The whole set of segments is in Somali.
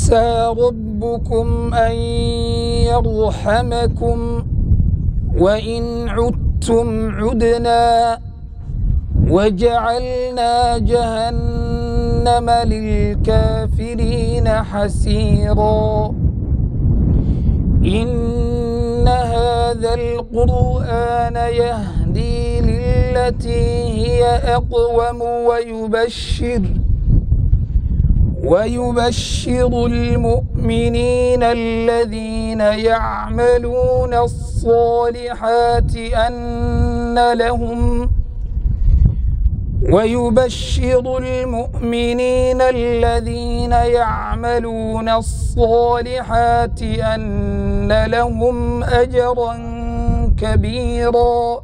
عسى ربكم أن يرحمكم وإن عدتم عدنا وجعلنا جهنم للكافرين حسيرا إن هذا القرآن يهدي للتي هي أقوم ويبشر ويبشر المؤمنين الذين يعملون الصالحات أن لهم ويبشر المؤمنين الذين يعملون الصالحات أن لهم أجرا كبيرا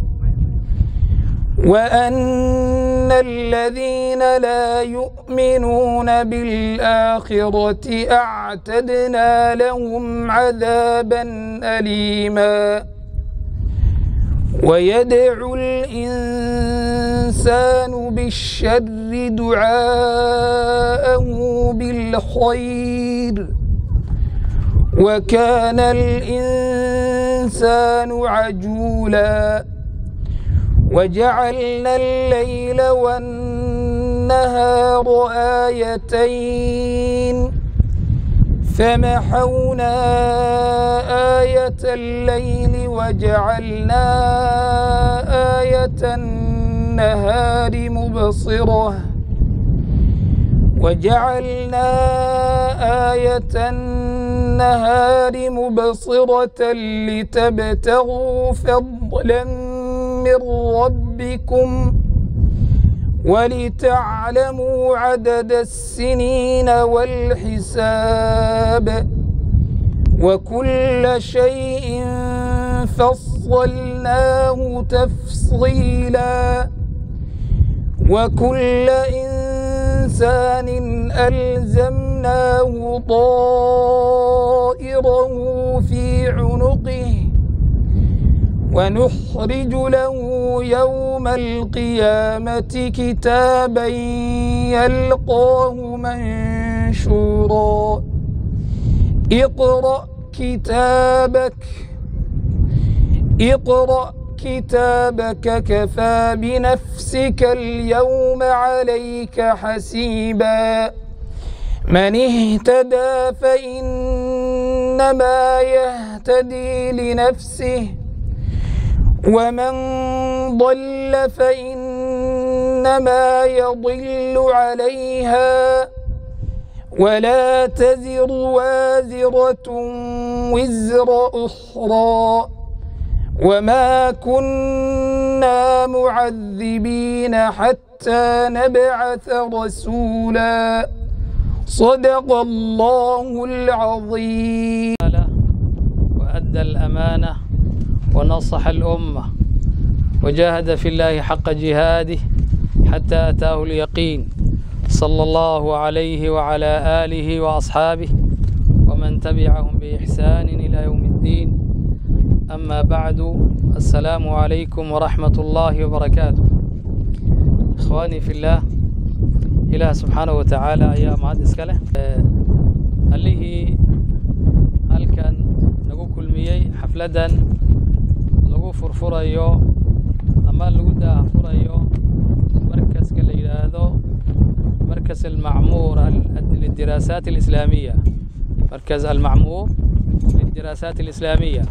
وأن الذين لا يؤمنون بالآخرة أعتدنا لهم عذابا أليما ويدعو الإنسان بالشر دعاءه بالخير وكان الإنسان عجولا وجعلنا الليل والنهار آيتين فمحونا آية الليل وجعلنا آية النهار مبصرة وجعلنا آية النهار مبصرة لتبتغوا فضلا من ربكم ولتعلموا عدد السنين والحساب وكل شيء فصلناه تفصيلا وكل إنسان ألزمناه طائره في عنقه ونخرج له يوم القيامة كتابا يلقاه منشورا اقرأ كتابك اقرأ كتابك كفى بنفسك اليوم عليك حسيبا من اهتدى فإنما يهتدي لنفسه ومن ضل فإنما يضل عليها ولا تزر وازرة وزر أخرى وما كنا معذبين حتى نبعث رسولا صدق الله العظيم وأدى الأمانة ونصح الأمة وجاهد في الله حق جهاده حتى أتاه اليقين صلى الله عليه وعلى آله وأصحابه ومن تبعهم بإحسان إلى يوم الدين أما بعد السلام عليكم ورحمة الله وبركاته إخواني في الله إله سبحانه وتعالى أيها معاد إسكاله اللي هل كان نقول كل مية حفلة lagu furfurayo ama lagu daahfurayo markaska la yidhaahdo markas almacmuur للدراسات الإسلامية مركز المعمور للدراسات الإسلامية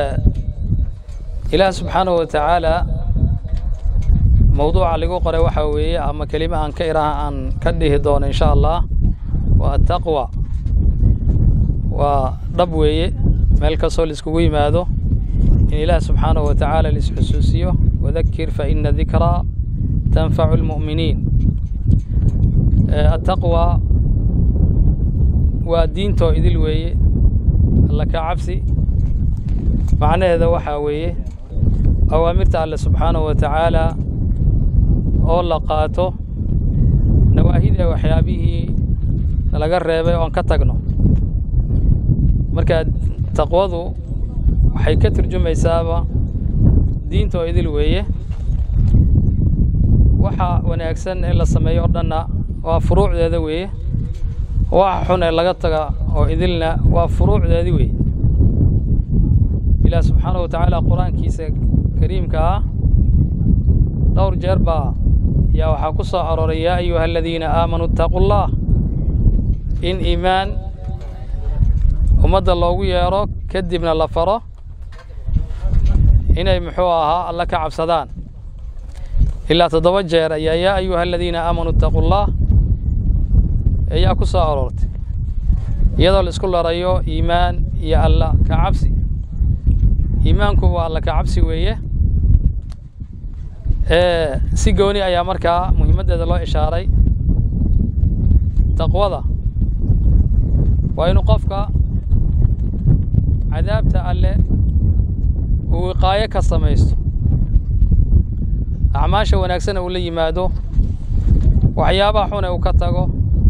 إله سبحانه وتعالى موضوع لغو قرأ وحوية أما كلمة أن كيرها أن كده دون إن شاء الله والتقوى ودبوية ملك صول اسكوي ماذو إن إله سبحانه وتعالى لسحسوسيه وذكر فإن ذكرى تنفع المؤمنين التقوى ودينتو إذل ويه الله كعبسي معنى هذا وحا ويه أوامرت الله سبحانه وتعالى oo la qaato nawaahida waxyaabihii laga reebay oon ka tagno marka taqwadu waxay ka turjumaysaaba diinta oo idil weeye waxa wanaagsan in la sameeyo o dhanna waa furuucdeeda weeye waxa xun ee laga taga oo idilna waa furuucdeedii wey ilaah subxaanahu wa tacaala qur-aankiisa kariimka ah dhowr jeer baa yaa waxaa ku soo arooray yaa ayuha aladiina aamanuu ittaquu allah in iimaan ummadda loogu yeedho kadibna la faro inay muxuu ahaa alla ka cabsadaan ilaa toddoba jeer ayaa yaa ayuha aladiina aamanuu ittaquu allah ayaa ku soo aroortay iyadoo la isku larayo iimaan iyo alla ka cabsi iimaanku waa alla ka cabsi weeye si gooni ayaa markaa muhiimaddeeda loo ishaaray taqwada waa inuu qofka cadaabta alle uu wiqaayo ka samaysto acmaasha wanaagsana uu la yimaado waxyaabaha xune uu ka tago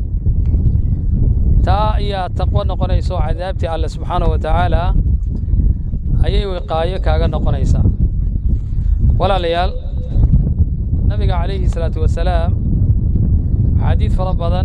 taa ayaa taqwo noqonayso cadaabtii alle subxaanahu wa tacaala ayay wiqaayo kaaga noqonaysaa walaalayaal nabiga calayhi salaatu wasalaam xadiid fara badan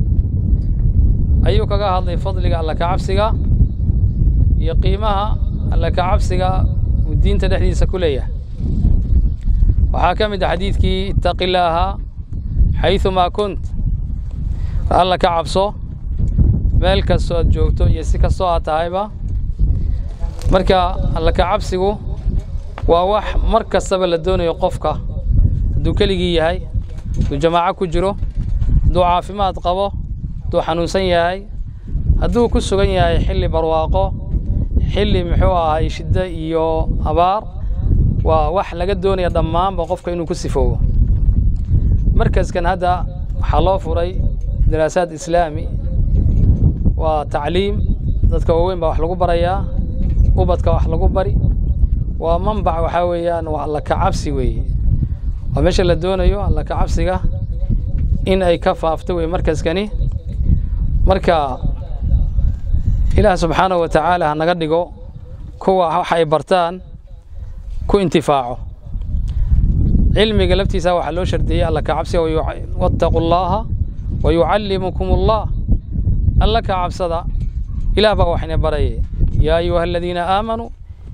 ayuu kaga hadlay fadliga alla ka cabsiga iyo qiimaha alla ka cabsiga uu diinta dhexdiisa ku leeyahay waxaa ka mid a xadiidkii ittaqi illaaha xaydumaa kunt alla ka cabso meel kastoo aad joogto iyo si kastoo aad tahayba marka alla ka cabsigu waa wax mar kastaba la doonayo qofka hadduu keligii yahay hadduu jamaaco ku jiro hadduu caafimaad qabo hadduu xanuunsan yahay hadduu ku sugan yahay xilli barwaaqo xilli muxuu ahay shiddo iyo abaar waa wax laga doonaya dhammaanba qofka inuu ku sifoobo markaskan hadda waxaa loo furay daraasaad islaami waa tacliim dadka waaweyn baa wax lagu barayaa ubadka wax lagu bari waa manbac waxaa weeyaan waa alla ka cabsi weeye waa meesha la doonayo alla ka cabsiga in ay ka faafto wey markaskani marka ilaah subxaanahu wa tacaala ha naga dhigo kuwa wax ay bartaan ku intifaaco cilmiga laftiisa waxaa loo shardiyey alla ka cabsiga wattaquu llaaha wa yucallimukum allah alla ka cabsada ilaah baa waxina barayay yaa ayuha aladiina aamanuu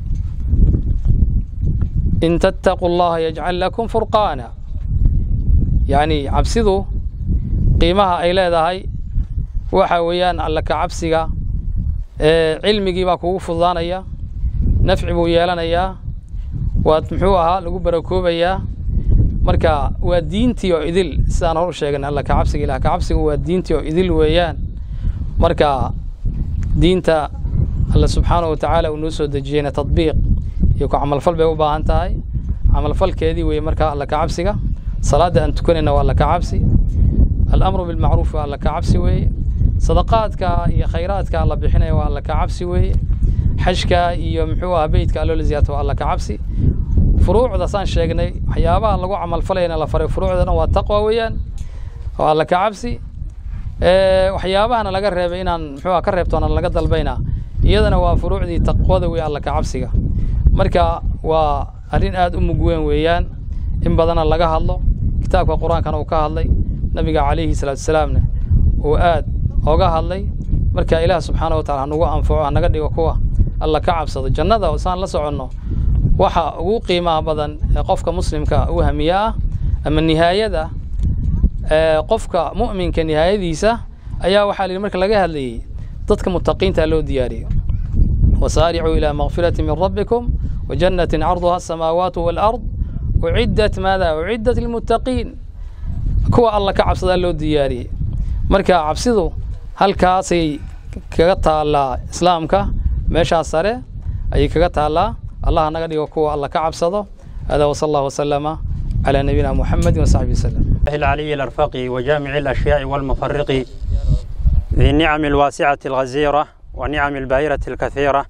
in tattaquu allaha yajcal lakum furqaana yacni cabsidu qiimaha ay leedahay waxa weeyaan alla ka cabsiga cilmigii baa kugu fududaanaya nafci buu yeelanayaa waad muxuu ahaa lagu barakoobayaa marka waa diintii oo idil sidaan hor u sheegan alla ka cabsiga ilah ka cabsigu waa diintii oo idil weeyaan marka diinta alla subxaanahu wa tacaala uu noo soo dejiyeyna tadbiiq iyo ku camalfal bay u baahan tahay camalfalkeedii weeye marka alla ka cabsiga salaadda aan tukanayna waa alla ka cabsi alamru bilmacruuf waa alla ka cabsi weeye sadaqaadka iyo khayraadka alla bixinaya waa alla ka cabsi weeye xajka iyo muxuu aha beytka alloo la ziyaarto waa alla ka cabsi furuucda saan sheegnay waxyaabaha lagu camalfalayana la faray furuucda dhan waa taqwa weeyaan waa alla ka cabsi waxyaabahana laga reebay inaan muxuu ka reebtoona laga dalbayna iyadana waa furuucdii taqwada wey alla ka cabsiga marka waa arrin aad u mug weyn weeyaan in badana laga hadlo kitaabka qur-aankana uu ka hadlay nabiga calayhi salaatu wasalaamna uu aad oga hadlay marka ilaah subxaana wa tacala hanugu anfaco hanaga dhigo kuwa alla ka cabsado jannada saan la soconno waxa ugu qiimaha badan ee qofka muslimka u hamiye ah ama nihaayada qofka mu'minka nihaayadiisa ayaa waxaa la yidhi marka laga hadlayey dadka mutaqiinta loo diyaariyo wasaaricuu ilaa makfirati min rabbikum wajannatin carduha asamaawaatu waalard uciddat maada uciddat lilmuttaqiin kuwa alla ka cabsadaa loo diyaariyey marka cabsidu halkaasay kaga taallaa islaamka meeshaas sare ayay kaga taallaa allah naga dhigo kuwa alla ka cabsado hada wasala allah wasalama على نبينا محمد وصحبه وسلم العلي الأرفقي وجامع الأشياء والمفرق ذي النعم الواسعة الغزيرة ونعم الباهرة الكثيرة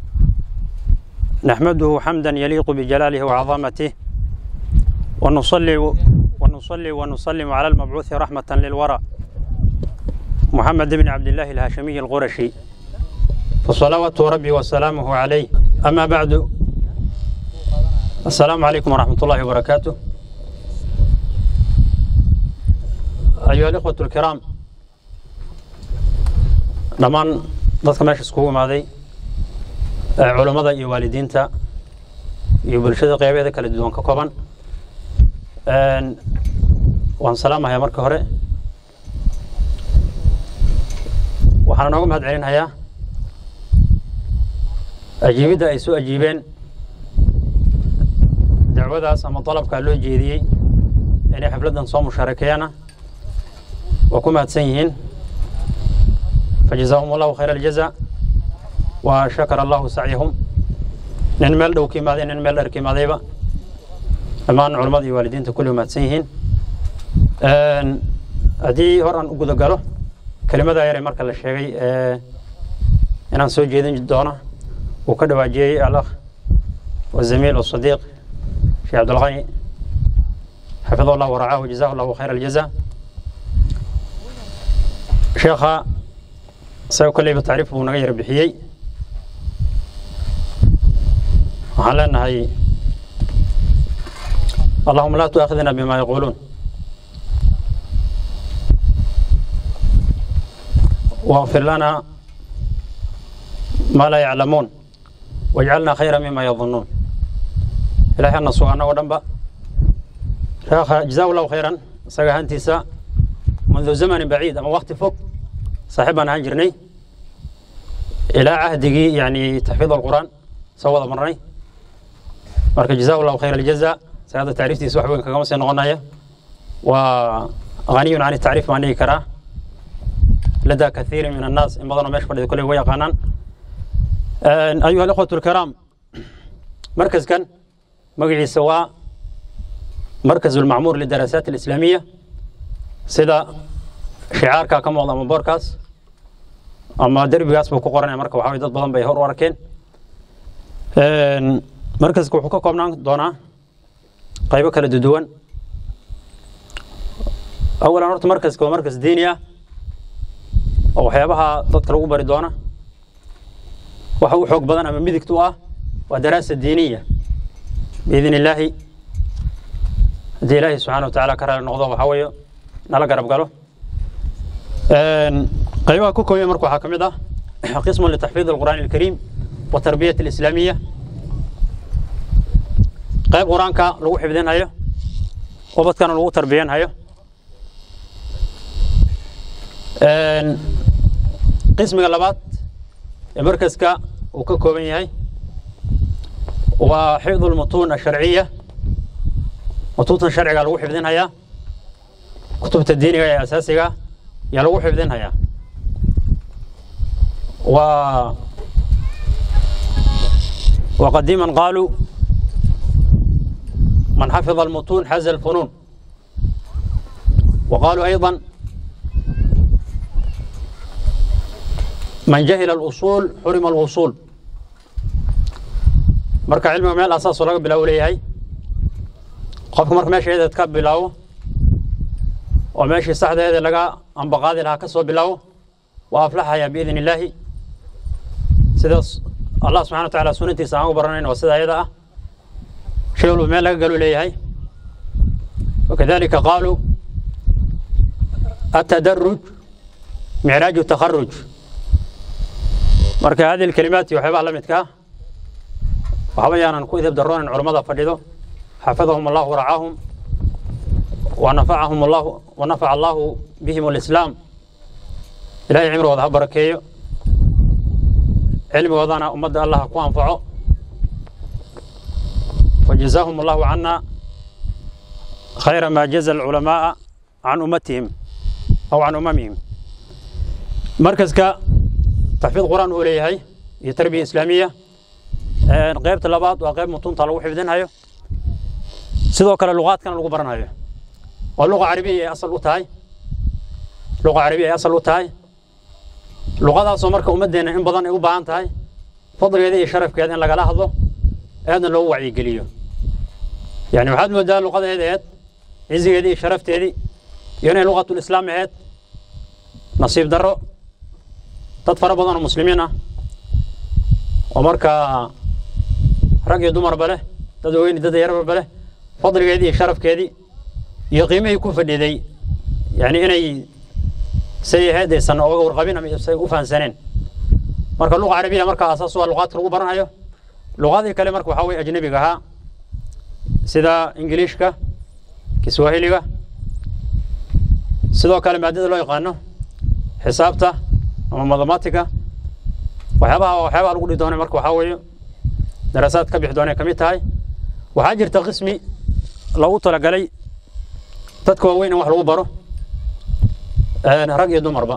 نحمده حمدا يليق بجلاله وعظمته ونصلي ونصلي ونسلم على المبعوث رحمة للورى محمد بن عبد الله الهاشمي القرشي فصلوات ربي وسلامه عليه أما بعد السلام عليكم ورحمة الله وبركاته أيها الإخوة الكرام dhammaan dadka meesha iskugu imaaday ee culammada iyo waalidiinta iyo bulshada qeybeeda kala duwan ka kooban Een, waan salaamahayaa marka hore waxaana nooga mahad celinayaa ajiibidda ay soo ajiibeen dacwadaas ama dalabkaa loo jeediyey inay xafladdan soo mushaarakeeyana waa ku mahadsan yihiin fajazaahum allahu khayra aljaza wa shakara allahu sacyahum nin meel dhow ka imaaday nin meel dheer ka imaadayba dhammaan culammada iyo waalidiinta kulli waa mahadsan yihiin Een, haddii hor aan u guda galo kelimadaa yare marka la sheegay ee inaan soo jeedin doono uu ka dhawaajiyey alakh wazamiil wasadiiq sheekh cabdulqani xafidahu llah waracaahu wajazahu llahu khayra aljaza sheekha isaga kolleyba tacriif buu naga yara bixiyey waxaan leenahay allahuma laa tuaakhidna bima yaquuluun واغفر لنا ما لا يعلمون واجعلنا خيرا مما يظنون إلهي أن سوءنا ودنبا شيخ جزاه الله خيرا ساقا هانتيسا منذ زمن بعيد أما وقت فوق صاحبنا هنجرني إلى عهده يعني تحفيظ القرآن سوى مرني marka جزاه الله خير الجزاء سيادة تعريفتي wax weyn kagama sii noqonaya waa غني عن التعريف baan dhihi karaa لدى كثير من الناس إن بدنا مش فردي كله ويا قانان أيها الأخوة الكرام مركز كان مقعي سواء مركز المعمور للدراسات الإسلامية سيدا شعار كم والله من بوركاس أما دربي قاس بكو قرن مركب وحاوي ضد بدن بيهور وركين مركز كو حكو كومنان دونا قيبة كلا دودوان أولا نورت مركز كو مركز دينيا oo waxyaabaha dadka lagu bari doona waxa u xoog badan ama midigta u ah waa daraasa diiniya biidn illaahi haddii ilaahi subxana wa tacaala ka raali noqdo waxaa weeye nala garab galo qaybaha ku kooban marka waxaa ka mid ah qismun litaxfiid alqur'aani alkariim wa tarbiyat alislaamiya qayb qur-aanka lagu xifdinhayo ubadkana lagu tarbiyanhayo qismiga labaad ee markaska uu ka kooban yahay waa xifdu lmutuun asharciya mutuuntan sharciga lagu xifdinhayaa kutubta diiniga ee asaasiga yaa lagu xifdinhayaa waa وقديما قالوا من حفظ المتون حز الفنون وقالوا أيضا من جهل الأصول حرم الوصول marka cilmiga meel asaasoo laga bilaabo leeyahay qofka marka meesheeda ka bilaabo oo meeshii saxdeeda laga ambaqaadi lahaa ka soo bilaabo waa aflaxaya biidn illaahi sidaas allah subxana wa tacaala sunantiisa aan ugu baranayn waa sida ayada ah shay walba meel laga galu leeyahay wakadalika qaaluu atadaruj micraaju takharuj marka hadihi alkalimaat iyo waxyaabaha la midka ah waxba yaanan ku idib daroonin culammada fadhido xafadahum allahu waracaahum wanafacahum allahu wanafaca allahu bihim alislaam ilahay cimrigooda ha barakeeyo cilmigoodana ummadda allah ha ku anfaco wajazaahum allahu cana khayra ma jaza alculamaaa can ummatihim aw can umamihim markaska taxfiid qur'aan uu leeyahay iyo tarbiya islaamiya qaybta labaad waa qayb mutunta lagu xifdinhayo sidoo kale luqaadkana lagu baranhayo waa luqa carabiya ay asal u tahay luqa carabiya ay asal u tahay luqadaasoo marka ummaddeena in badan ay u baahan tahay fadligeeda iyo sharafkeeda in lagala hadlo aadna loogu wacyigeliyo yani waxaad moodaa luqadeeda aheed cizigeedii iyo sharafteedii iyo inay luqatul islaam aheed nasiib darro dad fara badan oo muslimiin ah oo markaa rag iyo dumarba leh dad weyni dad yarbarba leh fadligeedii iyo sharafkeedii iyo qiimihii ku fadhiday yani inay say ahayd aysan oga warqabin ama say u fahansaneen marka luqa carabiya marka asaas waa luqaadka lagu baranayo luqadii kale marka waxaa weye ajnabiga ahaa sida ingiliishka kiswahiliga sidoo kale maadada loo yaqaano xisaabta ama mathematica waxyaabaha waxyaabaha lagu dhihi doonay marka waxaa weeye daraasaad ka bixi doonay ka mid tahay waxaa jirta qismi loogu talagalay dadka waaweyn in wax lagu baro rag iyo dumarba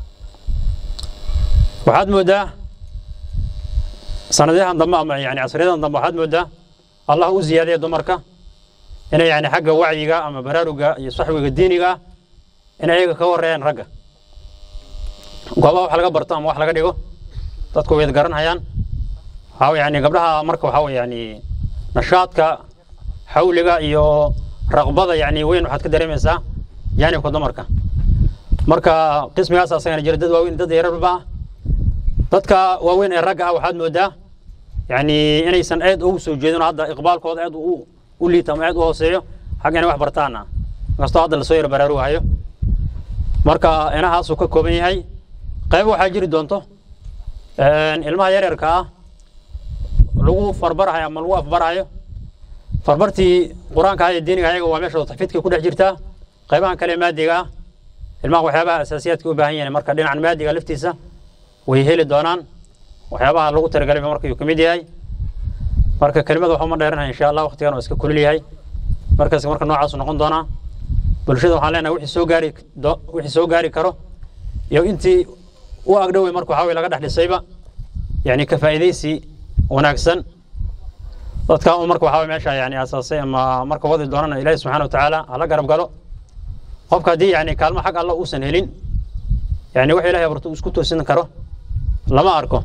waxaad moodaa sanadyahan dambe ama yani casriyadan dambe waxaad moodaa allah u ziyaadaya dumarka inay yani xagga wacyiga ama baraaruga iyo saxwiga diiniga ah inay ayaga ka horeeyaan ragga goobaha wax laga barto ama wax laga dhigo dadku way garanhayaan waxaa yani gabdhaha marka waxaa weye yani nashaadka xawliga iyo raqbada yani weyn waxaad ka dareemaysaa jaanibka dumarka marka qismigaas asagana jira dad waaweyn dad yararba ah dadka waaweyn ee ragga ah waxaad moodaa yani inaysan aad ugu soo jeedin oo hadda iqbaalkooda aad u u liita ama aad u hooseeyo xagga inay wax bartaana inkastoo hadda lasoo yar baraarugahayo marka inahaasuu ka kooban yahay qayb waxaa jiri doonto ilmaha yaryarka ah lagu farbarahayo ama lagu afbarahayo farbartii qur-aanka iyo diiniga ayaga waa meesha taxfiidka ku dhex jirtaa qaybahan kale maadiga ah ilmaha waxyaabaha asaasiyaadka u baahan yahay marka dhinacan maadiga laftiisa way heli doonaan waxyaabaha lagu talagalay marka uu ka mid yahay marka kelimada waxaa uma dheeranahay insha allah waqtigan oo iska kulul yahay markaas marka noocaasu noqon doonaa bulshada waxaan leenahay wixii soo gaari wixii soo gaari karo iyo intii u agdhowey marka waxaa weye laga dhex dhisayba yani ka faa'iidaysi wanaagsan dadka un marka waxaa meesha yani asaasay ama marka wadi doonana ilaahi subxaana watacaala hala garab galo qofka haddii yani kaalmo xag alla uusan helin yani wax ilahay abarto isku toosin karo lama arko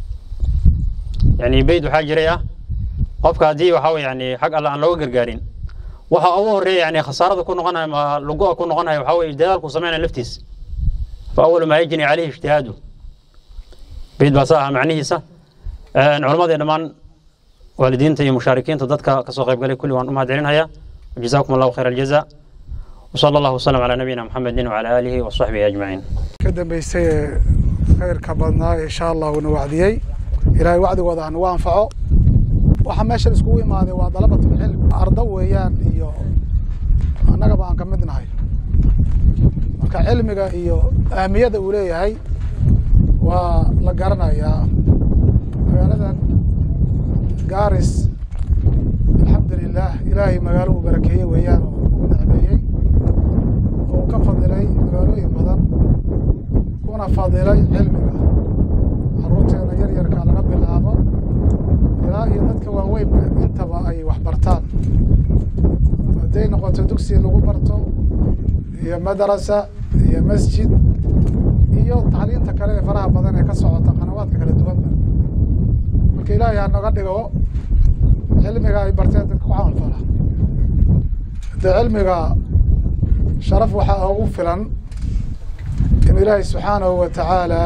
yani beyd waxaa jiray ah qofka haddii waxaa weye yani xag alla aan looga gargaarin waxa ugu horeeya yani khasaarada ku noqonayo ama lugoa ku noqonayo waxaa weye dadaalku sameynaya laftiis fa awalu maa yajni caleyhi ijtihaadu beyd baa saa aha macnihiisa culammadii dhammaan waalidiinta iyo mushaarikiinta dadka kasoo qayb galay kulli waan u mahad celinhayaa wajazaakum allahu khayr aljaza وصلى الله وسلم على نبينا محمد وعلى آله وصحبه أجمعين ka dambaysay ee khayrka badnaa insha allah uuna wacdiyey ilaahay wacdigooda hanagu anfaco waxa meeshan iskugu imaaday waa dalabatul cilm ardo weeyaan iyo annagaba aan ka mid nahay marka cilmiga iyo ahmiyada uu leeyahay waa la garanayaa magaaladan gaaris alxamdu lilah ilaahay magaalo uu barakeeye weeyaan oo ugu nicmeeyey oo ka fadilay magaalooyin badan kuna fadilay cilmiga caruurteena yar yarka laga bilaabo ilaa iyo dadka waaweynba intaba ay wax bartaan hadday noqoto dugsi lagu barto iyo madrasa iyo masjid iyo tacliinta kale ee faraha badan ee ka socota qanawaadka kala duwanba marka ilaahay ha naga dhigo cilmiga ay barteen dadka ku camalfala haddee cilmiga sharaf waxaa ugu filan in ilaahay subxaanahu wa tacaala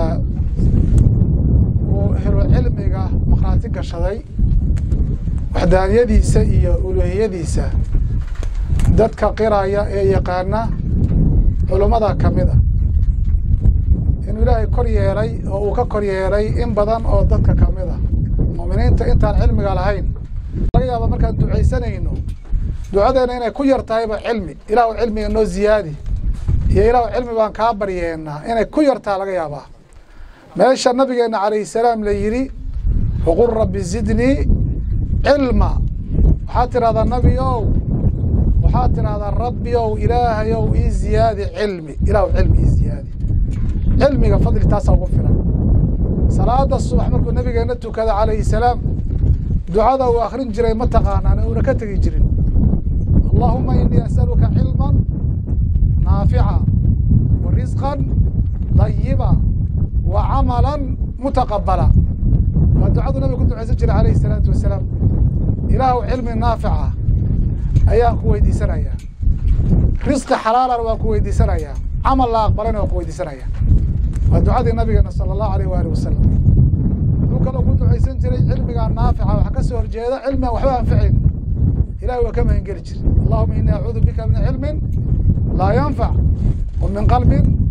uu helo cilmiga maqhraati gashaday waxdaaniyadiisa iyo uluhiyadiisa dadka qiraya ee yaqaana culummada ka mid a inuu ilaahay kor yeelay oo uu ka kor yeelay in badan oo dadka ka mid a mu'miniinta intaan cilmiga lahayn laga yaaba markaan ducaysanayno ducadeena inay ku yar tahayba cilmi ilaahu cilmiga noo ziyaadi iyo ilaahu cilmi baan kaa baryeenaa inay ku yartaha laga yaabaa meesha nabigeenna calayhi salaam la yidhi waqul rabbi zidnii cilma waxaad tidhahdaa nabi ow waxaad tidhahdaa rabbi ow ilaahayow ii ziyaadi cilmi ilaahu cilmi ii ziyaadi cilmiga fadli taasaa ugu filan salaada subax markuu nabigeenna tukada calayhi salaam ducada uu akrin jiray ma taqaanaan uuna ka tegi jirin allahuma inii asaluka cilma naafica wa risqan dayiba wa camala mutaqabala waa ducadu nabiga ku ducaysan jiray calayhi salaatu wasalaam ilaahu cilmi naafica ayaan ku weydiisanayaa risqi xalaalana waan ku weydiisanayaa camal la aqbalana waan ku weydiisanayaa waa ducadii nabigeena sala allahu alayh waali wasalam wuxuu kaloo ku ducaysan jiray cilmigaa naafica waxa ka soo horjeeda cilmigan waxba anfacayn ilahi waa ka mahangeli jira allahuma inii acuudu bika min cilmin laa yanfac wa min qalbin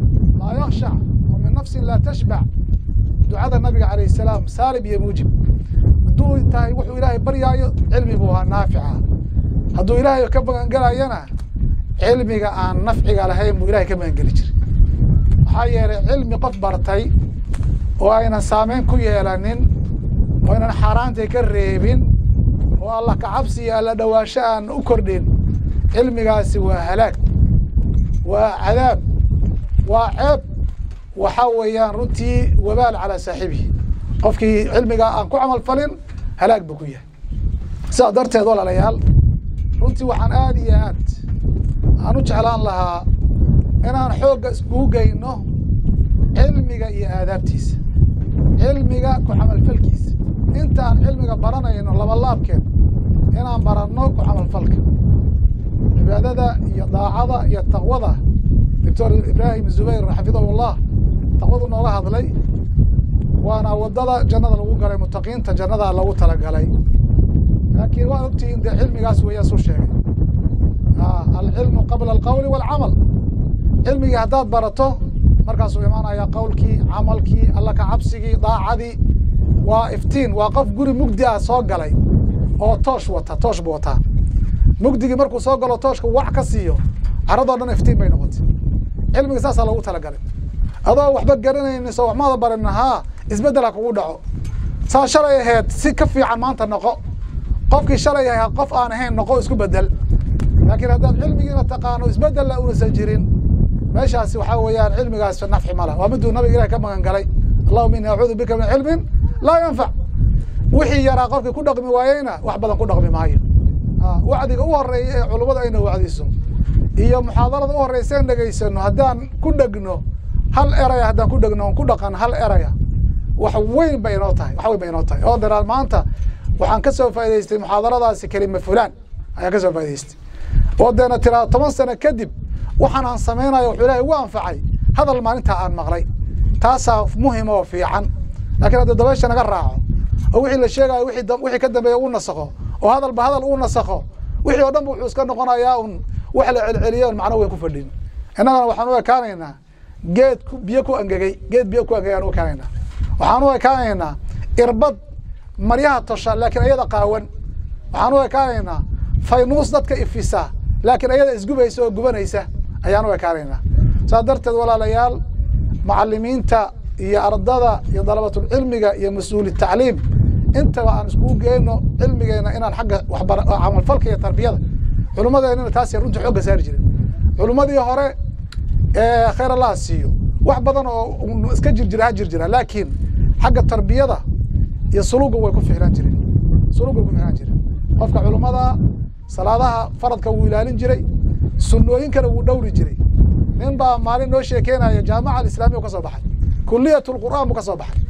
laa yakshac wa min nafsin laa tashbac ducada nabiga calayh salaam saalib iyo muujib hadduu tahay wuxuu ilaahay baryaayo cilmi buu ahaa naafica hadduu ilaahay ka magangelayana cilmiga aan nafciga lahayn buu ilahay ka magangeli jiray maxaa yeelay cilmi qof bartay oo aynan saameyn ku yeelanin oo aynan xaaraantay ka reebin oo allah kacabsi iyo alla dhowaansho aan u kordhin cilmigaasi waa halaag waa cadaab waa ceeb waxaa weeyaan runtii wabaal calaa saaxibihi qofkii cilmigaa aan ku camal falin halaag buu ku yahay sidaa darteed walaalayaal runtii waxaan aad iyo aad aan u jeclaan lahaa inaan xoogga iskugu geyno cilmiga iyo aadaabtiisa cilmiga ku camalfalkiisa intaan cilmiga baranayno labalaabkeed inaan baranno ku camalfalka cibaadada iyo daacada iyo taqwada doctor ibraahim zubayr xafidahullah taqwadu nooga hadlay waana wadada jannada lagu galay mutaqiinta jannada lagu talagalay laakiin waa ogtihiin dee cilmigaas weeyaan suu sheegay alcilmu qabla alqawli waalcamal cilmigii haddaad barato markaasuu imaanaya qowlkii camalkii alla ka cabsigii daacadii waa iftiin waa qof guri mugdi ah soo galay oo toosh wata toosh buu wataa mugdigii markuu soo galo tooshka wac ka siiyo caradoo dhan iftiin bay noqotay cilmiga saasaa loogu talagalay adoo waxba garanaynin soo waxmaada barin haa isbeddel ha kugu dhaco saa shalay ahayd si ka fiican maanta noqo qofkii shalay ahaa qof aan ahayn noqo isku bedel laakiin haddaad cilmigiina taqaano isbeddella unasa jirin meeshaasi waxaa weeyaan cilmigaas nafci mala waa miduu nabiga ilahi ka magan galay allahuma ini acuudu bika min cilmin laa yanfac wixii yaraa qofkii ku dhaqmi waayeyna wax badan ku dhaqmi maayo wacdiga u horeeya ee culummadu ayna wacdiso iyo muxaadarada u horeysa en dhegaysano haddaan ku dhegno hal eraya haddaan ku dhegno on ku dhaqan hal eraya wax weyn bay inoo tahay wax weyn bay inoo tahay oo daraal maanta waxaan ka soo faa'idaystay muxaadaradaasi kelima fulaan ayaan ka soo faa'idaystay oo deena tiraa toban sano kadib waxaan aan samaynayo wuxuu ilahay ugu anfacay hadal maalintaa aan maqlay taasaa muhim oo fiican laakiin hadda dabaysha naga raaco oo wixii la sheegayo wixii ka dambeeya uu nasakho oo hadalba hadal uu nasakho wixii oo dhan ba wuxuu iska noqonayaa un wax la celceliyo on macno weyn ku fadhin innagana waxaan u ekaanaynaa geed biyo ku angegey geed biyo ku angegay aan u ekaanaynaa waxaan u ekaanaynaa irbad maryaha tosha laakiin ayada qaawan waxaan u ekaanaynaa faynuus dadka ifisa laakiin ayada isgubaysa oo gubanaysa ayaan u ekaanaynaa saas darteed walaalayaal macalimiinta iyo ardada iyo dalabatulcilmiga iyo mas-uuli tacliim intaba aan iskugu geyno cilmigeena inaan xagga waxbar camalfalka iyo tarbiyada culummadeenina taasay runtii xoogga saari jiren culummadii hore ee khayr allaha siiyo wax badan oo iska jir jira ha jir jira laakiin xagga tarbiyada iyo suluga way ku ficlaan jireen suluga way ku ficlaan jireen qofka culummada salaadaha faradka wuu ilaalin jiray sunnooyinkana wuu dhowri jiray nin baa maalin noo sheekeynaya jaamaca alislamiya u ka soo baxay kuliyat lqur'aan buu ka soo baxay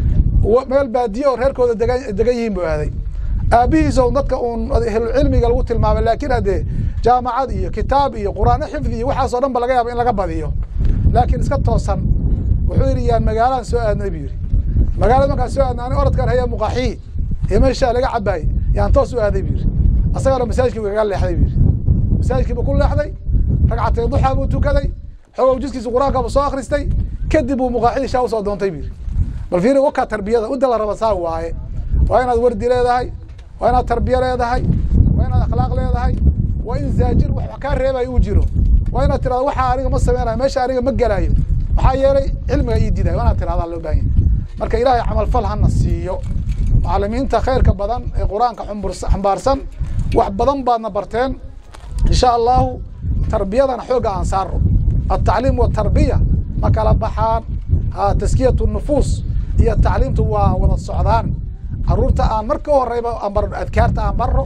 meel baadiye oo reerkooda degan degan yihiin buu aaday aabihiis oo dadka uun ehlucilmiga lagu tilmaamay laakiin haddee jaamacad iyo kitaab iyo qur'aano xifdi iyo waxaasoo dhan ba laga yaaba in laga badiyo laakiin iska toosan wuxuu yidhi yaan magaalaan soo aadnay buu yidhi magaalada markaan soo aadnay ani oradkaan haya muqaaxiyi iyo meeshaa laga cabaayey yaan toos u aaday buu yidhi asagana masaajidkii buu kaga leexday buu yidhi masaajidkii buu ku leexday ragcatay duxaa buu tukaday xogow jiskiisa qur-aanka buu soo akhristay kadib buu muqaaxidii shaa usoo doontay buu yidhi bal fiiri wakaa tarbiyada inta la raba saa waaye waa inaad wardi leedahay waa inaad tarbiye leedahay waa inaad akhlaaq leedahay waa in zaajir wax kaa reebayo uu jiro waa inaad tirahdo waxaa aniga ma sameynayo meesha aniga ma gelaayo maxaa yeelay cilmiga ii diidayo waa inaad tirahdaa loo baahan yahay marka ilaahay camalfal hana siiyo macalimiinta khayrka badan ee qur-aanka xambaarsan wax badan baadna barteen insha allahu tarbiyadana xoogga aan saaro altacliim watarbiya ma kala baxaan taskiyat nufuus iyo tacliimtu waa wada socdaan caruurta aan marka horeyba aan barno adkaarta aan barno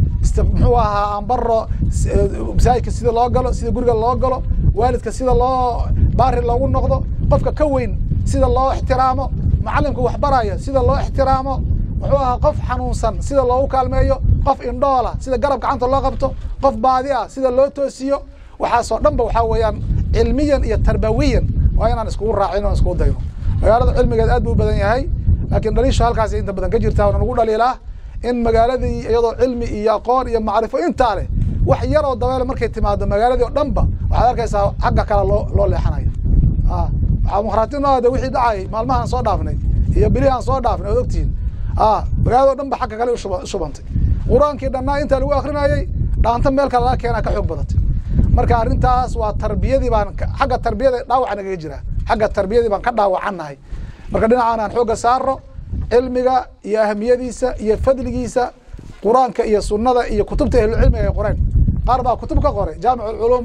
muxuu ahaa aan barno masaajidka sida loo galo sida guriga loo galo waalidka sida loo baari loogu noqdo qofka ka weyn sida loo ixtiraamo macalimka wax baraya sida loo ixtiraamo muxuu ahaa qof xanuunsan sida loogu kaalmeeyo qof indhoola sida garab gacanta loo qabto qof baadi ah sida loo toosiyo waxaasoo dhan ba waxaa weeyaan cilmiyan iyo tarbawiyan waa inaan iskugu raacin oon iskugu dayno magaalada cilmigeed aad buu u badan yahay laakiin dhaliishu halkaas inta badan ka jirtaa waana nagu dhaliilaa in magaaladii iyadoo cilmi iyo aqoon iyo macrifo intaa leh wax yar oo dabeele markay timaado magaaladii oo dhan ba waxaad arkaysaa xagga kale loo loo leexanayo waxaa mukhraatino ah de wixii dhacay maalmahaan soo dhaafnay iyo bilihii aan soo dhaafnay ood ogtihiin a magaalado dhan ba xagga kale ushuba- shubantay qur-aankii dhannaa intaa lagu akrinayey dhaanta meel kale laga keenaa ka xoog badatay marka arrintaas waa tarbiyadii baan ka- xagga tarbiyada dhaawaca nagaga jira xagga tarbiyadii baan ka dhaawacannahay marka dhinacaan aan xoogga saaro cilmiga iyo ahamiyadiisa iyo fadligiisa qur-aanka iyo sunnada iyo kutubta ahlucilmiga ay qoreen qaar baa kutub ka qoray jaamic ulum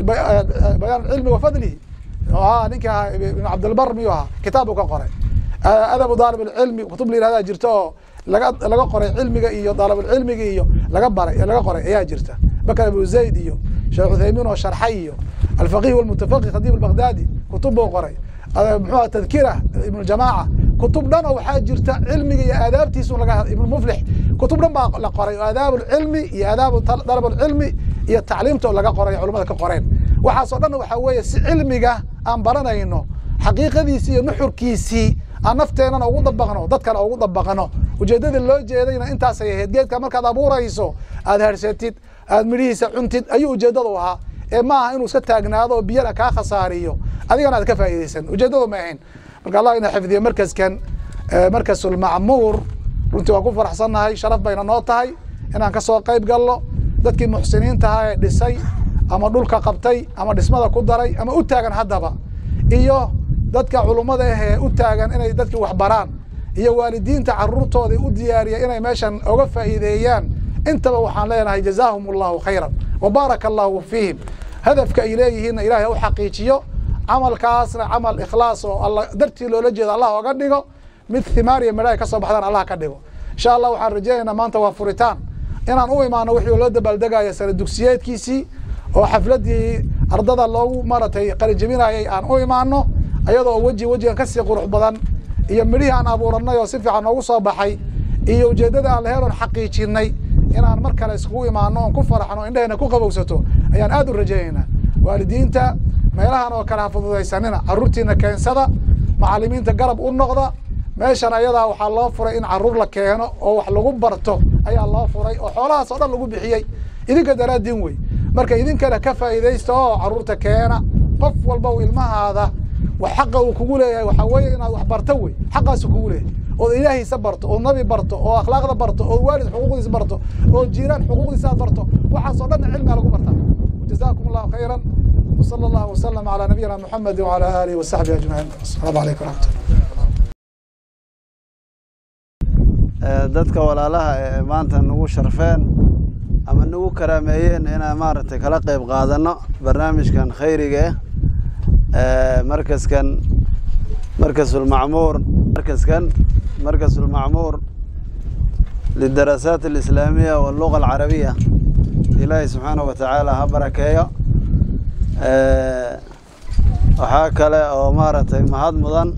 bayaan cilmi wa fadlihi oo ahaa ninka ahaa ibn cabdilbar miyuu ahaa kitaab uu ka qoray adabu daalib alcilmi kutub la yihahdaa jirta oo laga laga qoray cilmiga iyo daalibulcilmiga iyo laga baray laga qoray ayaa jirta bakr abu zayd iyo sheekh cuthaymiin oo sharxay iyo alfaqih walmutafaqih khadiib albaghdadi kutub buu qoray muxuu aha tadkira ibnu jamaaca kutub dhan oo waxaa jirta cilmiga iyo aadaabtiisu laga ibnu muflix kutub dhan baa la qoray oo aadaab lcilmi iyo aadaab dalab lcilmi iyo tacliimta oo laga qoray culamada ka qoreen waxaasoo dhan waxaa weeye si cilmiga aan baranayno xaqiiqadiisii iyo nuxurkiisii aan nafteenana ugu dabaqno dadkana ugu dabaqno ujeeddadii loo jeedayna intaasay ahayd geedka markaad abuurayso aad harsatid aad midhihiisa cuntid ayuu ujeeddadu ahaa ee ma aha inuu iska taagnaado oo biyana kaa khasaariyo adigana aad ka faa'iidaysan ujeeddadu ma ahayn marka allah ina xifdiyo markaskan markasulmacmuur runtii waan ku faraxsannahay sharaf bayna noo tahay inaan ka soo qayb galno dadkii muxsiniintahaa ee dhisay ama dhulka qabtay ama dhismada ku daray ama u taagan haddaba iyo dadka culummada ah ee u taagan inay dadkii wax baraan iyo waalidiinta caruurtooda u diyaariya inay meeshan oga faa'iideeyaan intaba waxaan leenahay jazaahum allahu khayran wa baaraka allahu fiihim hadafka ay leeyihiinna ilaahay ha u xaqiijiyo camalkaasna camal ikhlaas oo alla dartii loola jeedo allah oga dhigo mid thimaar iyo midhaha ka soo baxdaan allah ka dhigo insha allah waxaan rajaynaynaa maanta waa furitaan inaan u imaano wixii loo dabaaldegaya sana dugsiyeedkiisii oo xafladii ardada loogu maratay qalijabinayay aan u imaano ayadoo weji wejigan kasii qurux badan iyo midhihii aan abuuranay oo si fiican noogu soo baxay iyo ujeeddada aan laheyn oon xaqiijinay inaan mar kale iskugu imaano oon ku faraxno indhahena ku qabowsato ayaan aad u rajaynaynaa waalidiinta meelahan oo kale ha fududaysanina carruurtiina keensada macalimiinta garab u noqda meeshan ayadaa waxaa loo furay in caruur la keeno oo wax lagu barto ayaa loo furay oo xoolahaas oo dhan lagu bixiyey idinka daraadin wey marka idinkana ka faa'iidaysta oo caruurta keena qof walba u ilmahaada wax xaqa uu kugu leeyahay waxaa weeye inaad wax barto wey xaqaasu kugu leeyahay ood ilaahiisa barto ood nabi barto oo akhlaaqda barto ood waalid xuquuqdiisa barto oo jiiraan xuquuqdiisa aad barto waxaas oo dhan cilmiga lagu bartaa jazaakum allahu khayran وصلى الله وسلم على نبينا محمد وعلى آله وصحبه أجمعين السلام عليكم ورحمة الله dadka walaalaha ee maanta nagu sharfeen ama nagu karaameeyeen inaan maaragtay kala qayb qaadano barnaamijkan khayriga ah markaskan markasulmacmuur markaskan markasulmacmuur lidarasaat alislaamiya walluga alcarabiya ilaahay subxaanahu wa tacaala ha barakeeyo waxaa kale oo maaragtay mahad mudan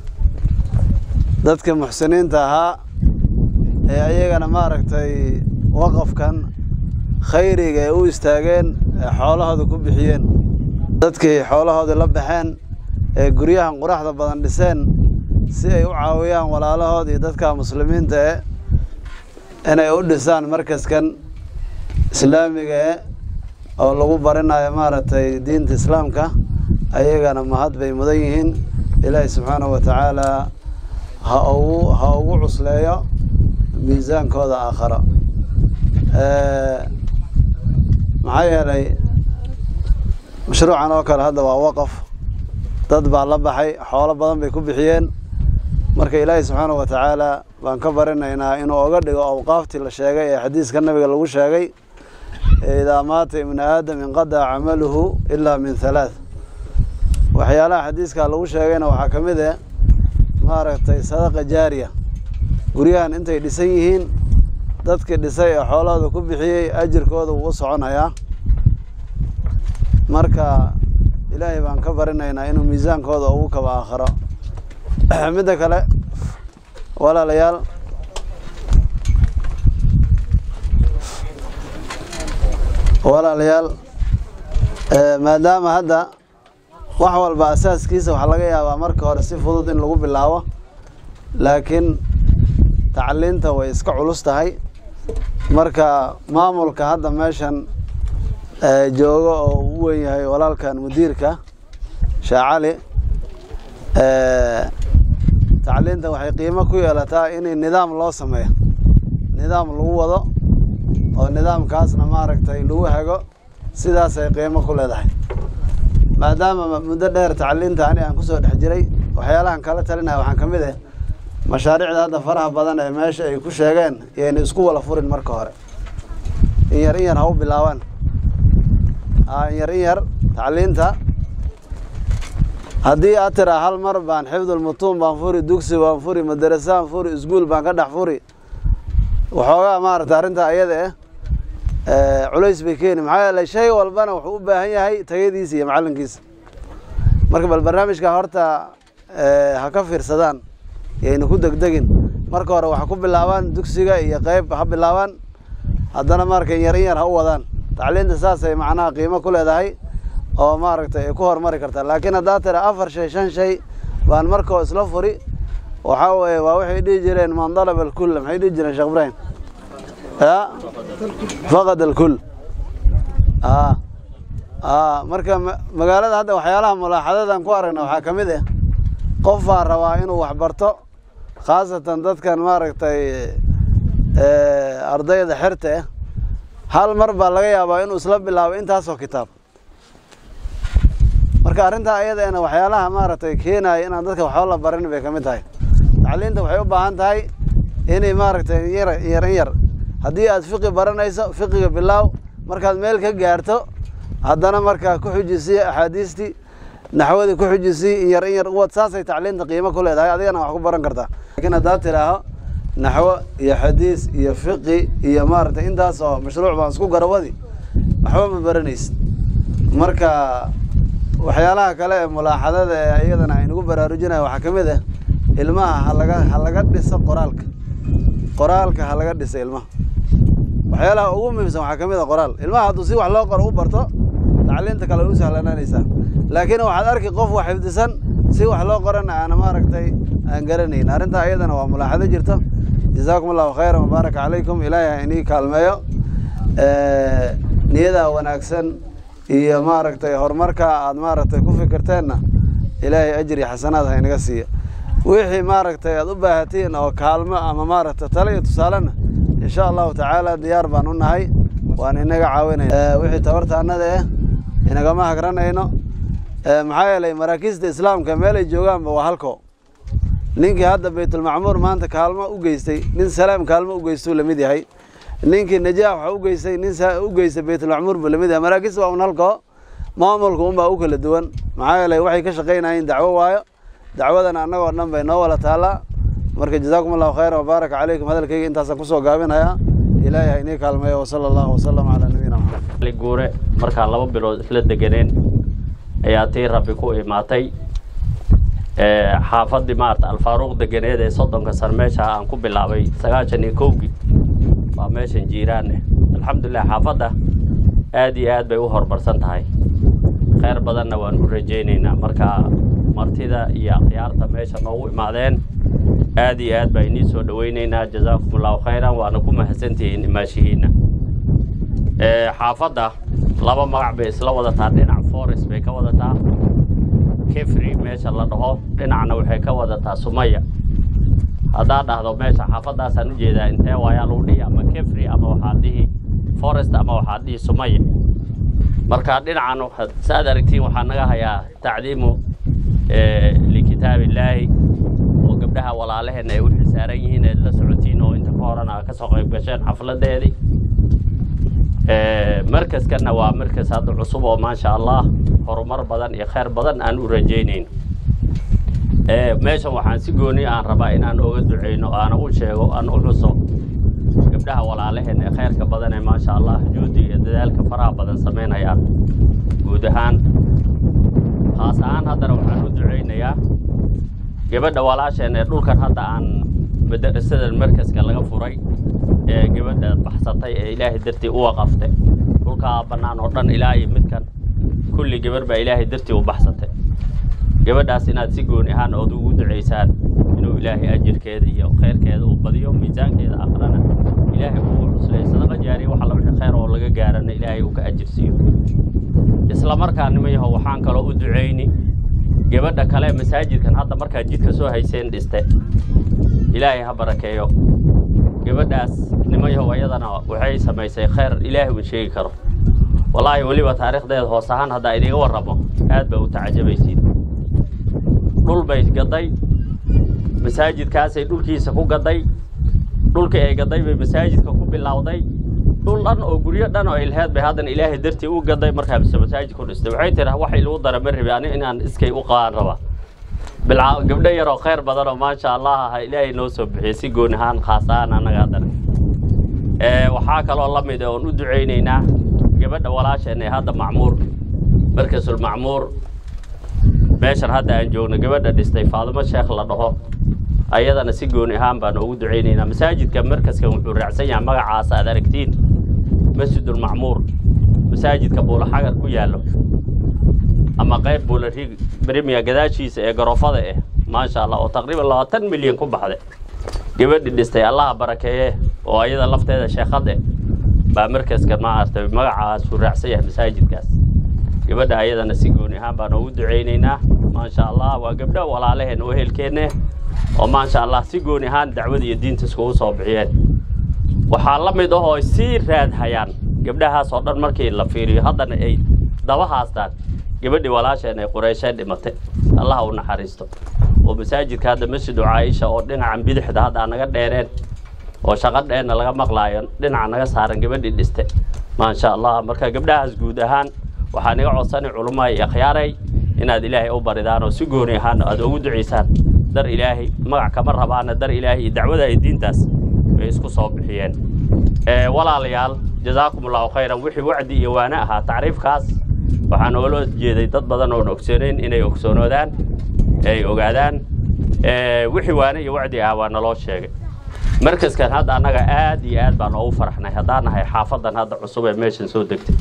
dadka muxsiniinta ahaa ee ayagana maaragtay waqafkan khayriga ay u istaageen ee xoolahooda ku bixiyeen dadkii xoolahoodii la baxeen ee guryahan quraxda badan dhiseen si ay u caawiyaan walaalahood iyo dadka muslimiinta e inay u dhisaan markaskan islaamiga e oo lagu barinayo maaragtay diinta islaamka ayagana mahad bay mudan yihiin ilaahi subxaanahu wa tacaala ha ugu ha ugu cusleeyo miisaankooda aakharo maxaa yeelay mashruucan oo kale hadda waa waqaf dad baa la baxay xoolo badan bay ku bixiyeen marka ilaahi subxaanahu wa tacaala baan ka barinaynaa inuu oga dhigo awqaaftii la sheegay ee xadiiska nabiga lagu sheegay idaa maata ibnu aadam inqadaca camaluhu ilaa min halaath waxyaalaha xadiiskaa lagu sheegayna waxaa ka mid ah maaragtay sadaqa jaariya guryahan intay dhisan yihiin dadkii dhisay ee xoolahooda ku bixiyey ajirkooda wuu u soconayaa marka ilaahay baan ka barinaynaa inuu miisaankooda ugu kaba aakhiro midda kale walaalayaal walaalayaal maadaama hadda wax walba asaaskiisa waxaa laga yaabaa marka hore si fudud in lagu bilaabo laakiin tacliinta way iska culus tahay marka maamulka hadda meeshan jooga oo u wen yahay walaalkan mudiirka sheekh cali tacliinta waxay qiimo ku yeelataa in nidaam loo sameeyo nidaam lagu wado oo nidaamkaasna maaragtay lagu hago sidaasay qiimo ku leedahay maadaama muddo dheer tacliinta ani aan kusoo dhex jiray waxyaalahan kala talinaya waxaan ka mid ah mashaariicda hadda faraha badan ee meesha ay ku sheegeen yayna isku wala furin marka hore in yar in yar ha u bilaabaan in yar in yar tacliinta haddii aad tiraa hal mar baan xifdulmutuun baan furi dugsi baan furi madarasaan furi iskuul baan ka dhex furi waxoogaa maaragta arrintaa ayada eh culays bay keeni maxaa yeelay shay walbana wuxuu u baahan yahay tayadiisa iyo macallinkiisa marka bal barnaamijka horta ha ka fiirsadaan yayna ku degdegin marka hore waxa ku bilaabaan dugsiga iyo qeyb ha bilaabaan haddana marka in yar in yar ha u wadaan tacliinta saasay macnaha qiimo ku leedahay oo maaragtay ay ku horumari kartaa laakiin haddaad tira afar shay shan shay baan markoo isla furi waxaa weeye waa waxay dhihi jireen man dalaba alkulla maxay dhihi jireen sheekh ibrahim ya faqad alkull a a marka magaalada hadda waxyaalaha mulaaxadadan ku aragna waxaa ka mid ah qof baa rabaa inuu wax barto khaasatan dadkan maaragtay ardayda xerta ah hal mar baa laga yaabaa inuu isla bilaabo intaasoo kitaab marka arrintaa ayadeena waxyaalaha maaragtay keenaya inaan dadka waxba la barin bay ka mid tahay tacliinta waxay u baahan tahay inay maaragtay yar yar in yar haddii aad fiqi baranayso fiqiga bilaaw markaad meel ka gaarto haddana markaa ku xujisii axaadiistii naxwadii ku xujisii in yar in yar uwad saasay tacliinta qiimo ku leedahay adigana wax ku baran kartaa laakiin haddaad tidhaaho naxwo iyo xadiis iyo fiqi iyo maaragtay intaas oo mashruuc baan isku garawadi waxba ma baranaysid marka waxyaalaha kale ee mulaaxadada ee iyadana aynugu baraarujinaya waxaa ka mid ah ilmaha halaga ha laga dhiso qoraalka qoraalka ha laga dhiso ilmaha waxyaalaha ugu muhiimsan waxaa ka mid a qoraal ilmaha hadduu si wax loo qoro u barto tacliinta kale way u sahlanaanaysaa laakiin waxaad arki qof wax xifdisan si wax loo qorana aana maaragtay aan garanayn arrintaa iyadana waa mulaaxado jirto jazaakum allahu khayran wabaaraka calaykum ilaahay ha inii kaalmeeyo niyadaa wanaagsan iyo maaragtay horumarka aad maaragtay ku fikirteenna ilaahay ajri xasanaad ha inaga siiya wixii maaragtay aad u baahatiin oo kaalmo ama maaragtay tale iyo tusaalena insha allahu tacaala diyaar baan u nahay waan inaga caawinayna wixii tabartaanada eh inagama hagranayno maxaa yeelay maraakiista islaamka meelay joogaanba waa halko ninkii hadda baytulmacmuur maanta kaalmo u geystay nin salaam kaalmo u geystuu lamid yahay ninkii najaax waxa u geystay nin u geystay baytulmacmuur buu lamid yahay maraakiista waa un halko maamulka unbaa u kala duwan maxaa yeelay waxay ka shaqaynayeen dacwo waayo dacwadana annagoo dhan bay noo wala taallaa marka jazaakum allahu khayran wabaaraka calaykum hadalkayga intaasaan kusoo gaabinayaa ilaahay ha inii kaalmeeyo wasala allahu wasalam calaa nabiyina maxamed guure markaa laba bilood isla deganeen ayaa tii rabbi ku imaatay xaafadii maarata alfaaruuq deganeed ee soddonka sano meesha aan ku bilaabay sagaashan iyo kowgii waa meeshan jiiraaneh alxamdulilah xaafadda aad iyo aad bay u horumarsan tahay kheyr badanna waan u rajaynaynaa marka martida iyo akhyaarta meesha noogu imaadeen aad iyo aad baa inii soo dhowaynaynaa jazaakum allahu khayran waana ku mahadsantihiin imaashihiinna xaafadda laba magac bay isla wadataa dhinac forest bay ka wadataa kefri meesha la dhaho dhinacna waxay ka wadataa sumaya haddaad dhahdo meesha xaafaddaasaan u jeedaa intee waayaa lagu dhihi ama kefri ama waxaad dhihi forest ama waxaad dhihi sumaya marka dhinacan saaad aragtiin waxaa naga hayaa tacdiimu likitaab illaahi oo gabdhaha walaalaheenna ay u xisaaran yihiin eed la socotiin oo inta ka horena ka soo qayb gasheen xafladeedii markaskanna waa markas hadda cusub oo maasha allah horumar badan iyo khayr badan aan u rajaynayno meeshan waxaan si gooni aan rabaa inaan oga duceyno aana u sheego aan u xuso gabdhaha walaalaheen ee khayrka badan ee maasha allah juudi iyo dadaalka faraha badan samaynayaan guud ahaan khaas ahaan haddana waxaan u duceynayaa gabadha walaasheen ee dhulkan hadda aan madarasadan markaska laga furay ee gabadha baxsatay ee ilaahay dartii u waqaftay dhulkaa bannaan oo dhan ilaa iyo midkan kulli gabarh baa ilaahay dartii u baxsatay gabadhaas inaad si gooni ahaan ood ugu ducaysaan inuu ilaahay ajirkeeda iyo khayrkeeda uu badiyo miisaankeeda aqrana ilaahay uu cuslay sadaqa jaariya waxa la wixii khayr oo laga gaarana ilaahay uu ka ajirsiiyo isla markaa nima yaho waxaan kaloo u ducayni gabadha kale masaajidkan hadda markaad jidka soo hayseen dhiste ilaahay ha barakeeyo gabadhaas nimayahow ayadana waxay samaysay khayr ilaahay uun sheegi karo wallaahi weliba taariikhdeeda hoos ahaan haddaa idiga warramo aad baa u tacajabaysiin dhul bay gaday masaajidkaasay dhulkiisa ku gaday dhulkii ay gaday bay masaajidka ku bilowday dhul dhan oo guryo dhan oo ilheed bay haddana ilaahay dartii u gaday markaa masaajid ku dhistay waxay tiri wax ilagu dara ma rabi ani inaan iskay u qaan raba bilca gabdho yaroo khayr badan oo maasha allah ah ilaahay noo soo bixiyey si gooni ahaan khaas ahaan annaga haddana waxaa kaloo la mid oon u ducaynaynaa gabadha walaasheen ee hadda macmuur markasul macmuur meeshan hadda aan joogno gabadha dhistay faadimo sheekh la dhaho ayadana si gooni ahaan baan ugu ducaynaynaa masaajidka markaskan wuxuu raacsan yahay magacaas aad aragtiin masjidulmacmuur masaajidka buulaxagar ku yaallo ama qayb buulariig brimiya gadaashiisa ee garofada ah maasha allah oo taqriiban labaatan milyan ku baxday gabadhi dhistay allaha barakeeye oo ayada lafteeda sheekhade baa markaska maaragtay magacaasuu raacsan yahay masaajidkaas gabadha ayadana si gooni ahaan baan ugu ducaynaynaa maasha allah waa gabdho walaalaheen oo ehelkeenne oo maasha allah si gooni ahaan dacwada iyo diinta iskugu soo bixiyeen waxaa la mid ah oo sii raadhayaan gabdhahaas oo dhan markii la fiiriyo haddana ay daba haastaan gabadhii walaasheen ay qureesheen dhimatay allaha u naxariisto oo masaajidka hadda masjidu caaisha oo dhinacan bidixda hadda naga dheereen oo shaqo dheerna laga maqlaayo dhinaca naga saaran gabadhii dhiste maasha allah marka gabdhahaas guud ahaan waxaa niga codsanay culummaha iyo akhyaaray inaad ilaahay u baridaan oo si gooni ahaan aad ugu ducaysaan dar ilaahay magac kama rabaana dar ilaahay iyo dacwada iyo diintaas bay isku soo bixiyeen walaalayaal jazaakum allahu khayran wixii wacdi iyo waane ahaa tacriifkaas waxaan oola jeeday dad badan oon ogsoonayn inay ogsoonoodaan ay ogaadaan wixii waane iyo wacdi ahaa waa naloo sheegay markaskan hadda annaga aad iyo aad baan oogu faraxnay haddaan nahay xaafadan hadda cusub ee meeshan soo degtay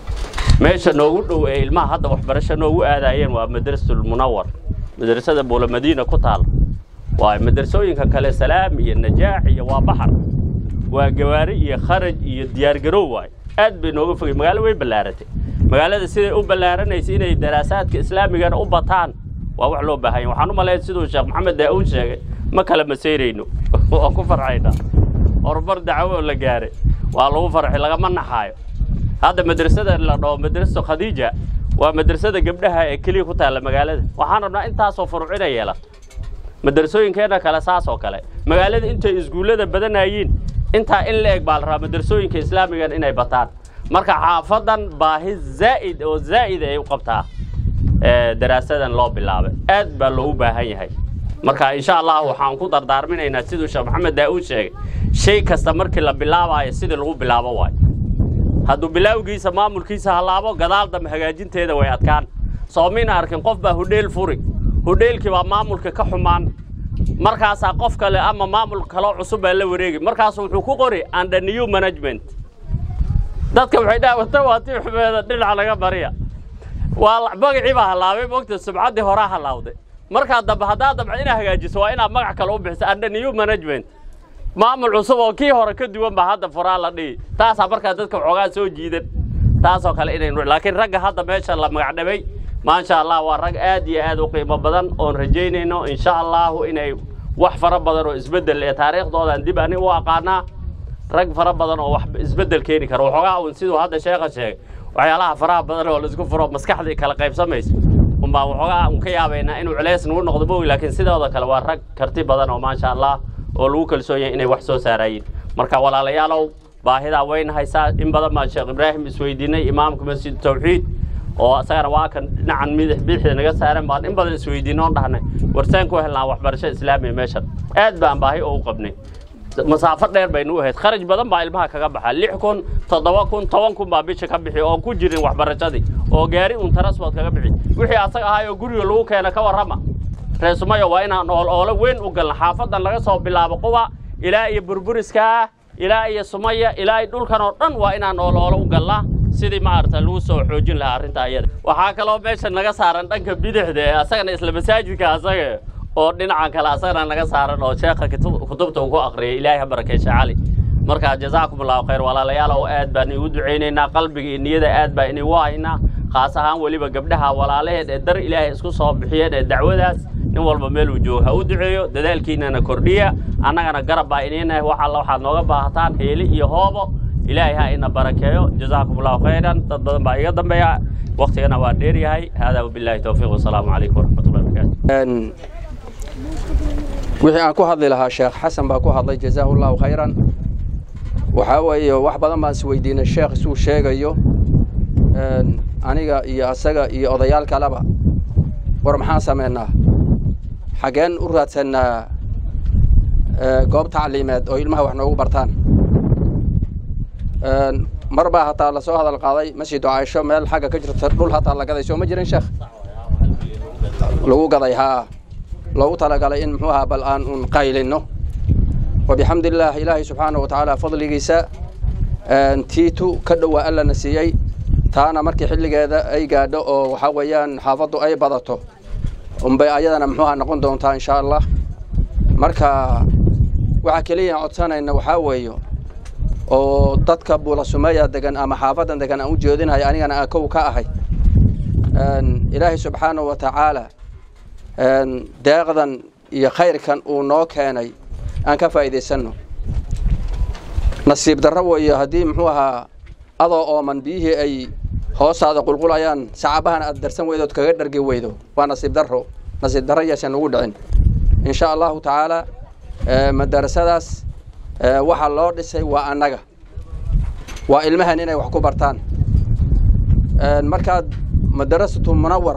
meesha noogu dhow ee ilmaha hadda waxbarasho noogu aadaayeen waa madrasatul munawar madrasada buula madiina ku taal waa madrasooyinka kale salaam iyo najaax iyo waa baxar waa gawaari iyo kharaj iyo diyaargarow waay aad bay nooga fogay magaalo way ballaaratay magaalada siday u ballaaranaysa inay daraasaadka islaamigana u bataan waa wax loo baahanya waxaan u malayn siduu sheekh maxamed daa-uun sheegay ma kala maseyrayno waan ku farxaynaa horumar dacwo oo la gaaray waa lagu farxay lagama naxaayo hadda madrasada la dhaho madrasatu khadiija waa madrasada gabdhaha ee keliya ku taalla magaalada waxaan rabnaa intaasoo furucina yeela madrasooyinkeenna kale saas oo kale magaalada intay iskuullada badanayiin intaa in la eg baa la rabaa madrasooyinka islaamigan inay bataan marka xaafadan baahi zaa'id oo zaa'id ay u qabtaa daraasadan loo bilaabay aad baa loogu baahan yahay marka insha allah waxaan ku dardaarminaynaa siduu sheekh maxamed daa-uud sheegay shay kasta markii la bilaabayo sidii lagu bilaabo waayo hadduu bilaawgiisa maamulkiisa hallaabo gadaal dambe hagaajinteeda way adkaan soomiina arkin qof baa hudheel furi hudheelkii baa maamulka ka xumaan markaasaa qof kale ama maamul kaloo cusub baa la wareegi markaasu wuxuu ku qori under new management dadka waxay dhaha wata waa tii xumeeda dhinaca laga bariya waa magacii baa hallaabay mogta subcaddii horaa hallaawday markaa dambe haddaa dambe inaad hagaajiso waa inaad magac kale u bixiso under new management maamul cusub oo kii hore ka duwan baa hadda furaa la dhihi taasaa markaa dadka waxoogaa soo jiidan taasoo kale inaynu laakiin ragga hadda meesha la magacdhabay maasha allah waa rag aad iyo aad u qiimo badan oon rajaynayno insha allahu inay wax fara badan oo isbeddel ee taariikhdoodan dib ani u aqaanaa rag fara badan oo wax isbeddel keeni kara waxoogaa un siduu hadda sheekha sheegay waxyaalaha faraha badan oo laisku furo maskaxdii kala qaybsamaysa unbaa waxoogaa un ka yaabaynaa inuu culays nagu noqdo mogi laakiin sidooda kale waa rag karti badan oo maasha allah oo lagu kalsoon yahay inay wax soo saarayiin marka walaalayaalow baahidaa wayna haysaa in badan baan sheekh ibraahim isweydiinay imaamka masjid tawxiid oo isagana waa kan dhinacan midix bidixda naga saaran baan in badan isweydiino on dhahnay warsaan ku helnaa waxbarasho islaamiya meeshan aad baan baahi oo u qabnay masaafo dheer baynu u ahayd kharaj badan baa ilmaha kaga baxa lix kun toddoba kun toban kun baa bisha ka bixi oon ku jirin waxbarashadii oo gaari un transport kaga bixi wixii asaga ahay oo guriga lagu keena ka warrama reesumayo waa inaan ool oolo weyn u galna xaafadan laga soo bilaabo quba ilaa iyo burburiskaa ilaa iyo sumaya ilaa iyo dhulkan oo dhan waa inaan ool oolo u galnaa sidii maaragta lagu soo xoojin lahaa arrinta ayada waxaa kaloo meesha naga saaran dhanka bidixda ee asagana isla masaajidka asaga oo dhinacan kale asagana naga saaran oo sheekha kutubta uu ku aqriyay ilaahay ha barakeesha cali marka jazaakum allahu khayr walaalayaal oo aad baan igu ducaynaynaa qalbiga iyo niyada aad baa inigu haynaa khaas ahaan weliba gabdhaha walaalaheed ee dar ilaahay isku soo bixiyeen ee dacwadaas nin walba meeluu joogo ha u duceeyo dadaalkiinana kordhiya annagana garab baa iniinahay wax alla waxaad nooga baahataan heeli iyo hoobo ilaahay ha ina barakeeyo jazaakum allahu khayran dad badan baa iga dambeeya waktigana waa dheer yahay haadaa wabilaahi towfiiq wasalaamu calaykum waraxmatullahi wabarakaatu wixii aan ku hadli lahaa sheekh xasan baa ku hadlay jazaahu llahu khayran waxaa weeye wax badan baan is weydiinay sheekh isuu sheegayo aniga iyo asaga iyo odayaal kaleba war maxaan samaynaa xaggeen u raadsannaa goob tacliimeed oo ilmaha wax noogu bartaan mar baa hataa lasoo hadal qaaday masjidu caaisho meel xagga ka jirta dhul hataa la gaday soo ma jirin sheekh lagu gaday haa loogu talagalay in muxuu ahaa bal aan un qaylinno wabixamdi illaah ilaahay subxaana wa tacaala fadligiisa tiitu ka dhowaa allana siiyey taana markii xilligeeda ay gaadho oo waxaa weeyaan xaafaddu ay badato unbay ayadana muxuuha noqon doontaa insha allah marka waxaa keliya codsanayna waxaa weeyo oo dadka buula sumeeya degan ama xaafaddan degan aan u jeedinahay anigana aan kow ka ahay ilaahay subxaanahu wa tacaala deeqdan iyo khayrkan uu noo keenay aan ka faa'iidaysanno nasiib darro weeyo haddii muxuu ahaa adoo ooman biyihii ay hoostaada qulqulayaan sacabahan aad darsan weydood kaga dhargi weydo waa nasiib darro nasiib darro yaasan nagu dhicin insha allahu tacaala madarasadaas waxaa loo dhisay waa annaga waa ilmahan inay wax ku bartaan markaad madarasatu munawar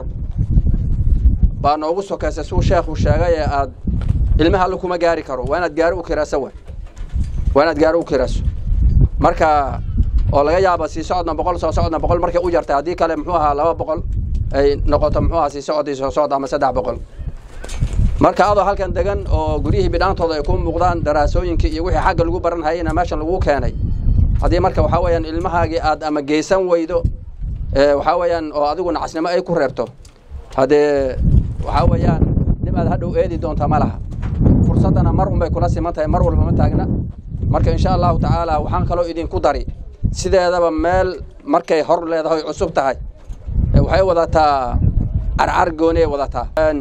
baa noogu sokaysay suu sheekhu sheegay ee aad ilmaha alla kuma gaari karo waa inaad gaari u kiraaso wa waa inaad gaari u kiraaso marka oo laga yaaba sii socodna boqol soo socodna boqol markay u jartay haddii kale muxuu ahaa laba boqol ay noqoto muxuu ahaa sii socod iyo soo socod ama saddex boqol marka adoo halkan degan oo guryihii bidhaantooda ay ku muuqdaan daraasooyinkii iyo wixii xagga lagu baran hayayna meeshan lagu keenay haddii marka waxaa weeyaan ilmahaagii aad ama geysan weydo waxaa weeyaan oo adigu nacasnimo ay ku reebto haddee waxaa weeyaan nim aad hadhow eedi doonta ma laha fursaddana mar unbay kula siman tahay mar walba ma taagna marka insha allahu tacaala waxaan kaloo idinku dari sideedaba meel markay hor leedahay cusub tahay waxay wadataa carcar gooni ay wadataa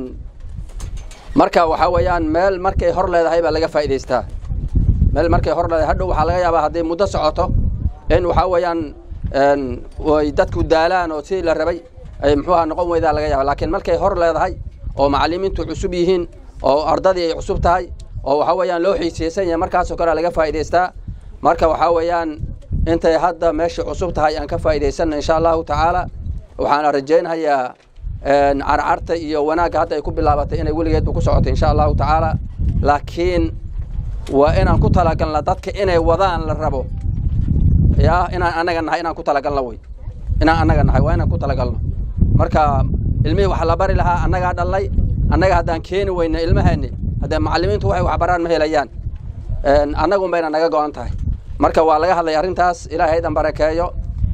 marka waxaa weeyaan meel markay hor leedahay baa laga faa'idaystaa meel markay hor leedahay hadhow waxaa laga yaabaa hadday muddo socoto in waxaa weeyaan ay dadku daalaan oo sidii la rabay ay muxuuha noqon weydaa laga yaaba laakiin markay hor leedahay oo macallimiintu cusub yihiin oo ardadii ay cusub tahay oo waxaa weeyaan loo xiiseysan yahay markaasoo kale laga faa'idaystaa marka waxaa weeyaan intay hadda meeshii cusub tahay aan ka faa'iidaysanna insha allahu tacaala waxaana rajaynhayaa carcarta iyo wanaagga hadda ay ku bilaabatay inay weligeedba ku socotay insha allahu tacaala laakiin waa inaan ku talagalna dadka inay wadaan la rabo ya inaan annaga nahay inaan ku talagalno wey inaan annaga nahay waa inaan ku talagalno marka ilmihii waxa la bari lahaa annagaa dhallay annaga haddaan keeni weyna ilmaheeni haddee macallimiintu waxay waxbaraan ma helayaan annagun bayna naga go-an tahay marka waa laga hadlay arrintaas ilaahay haydan barakeeyo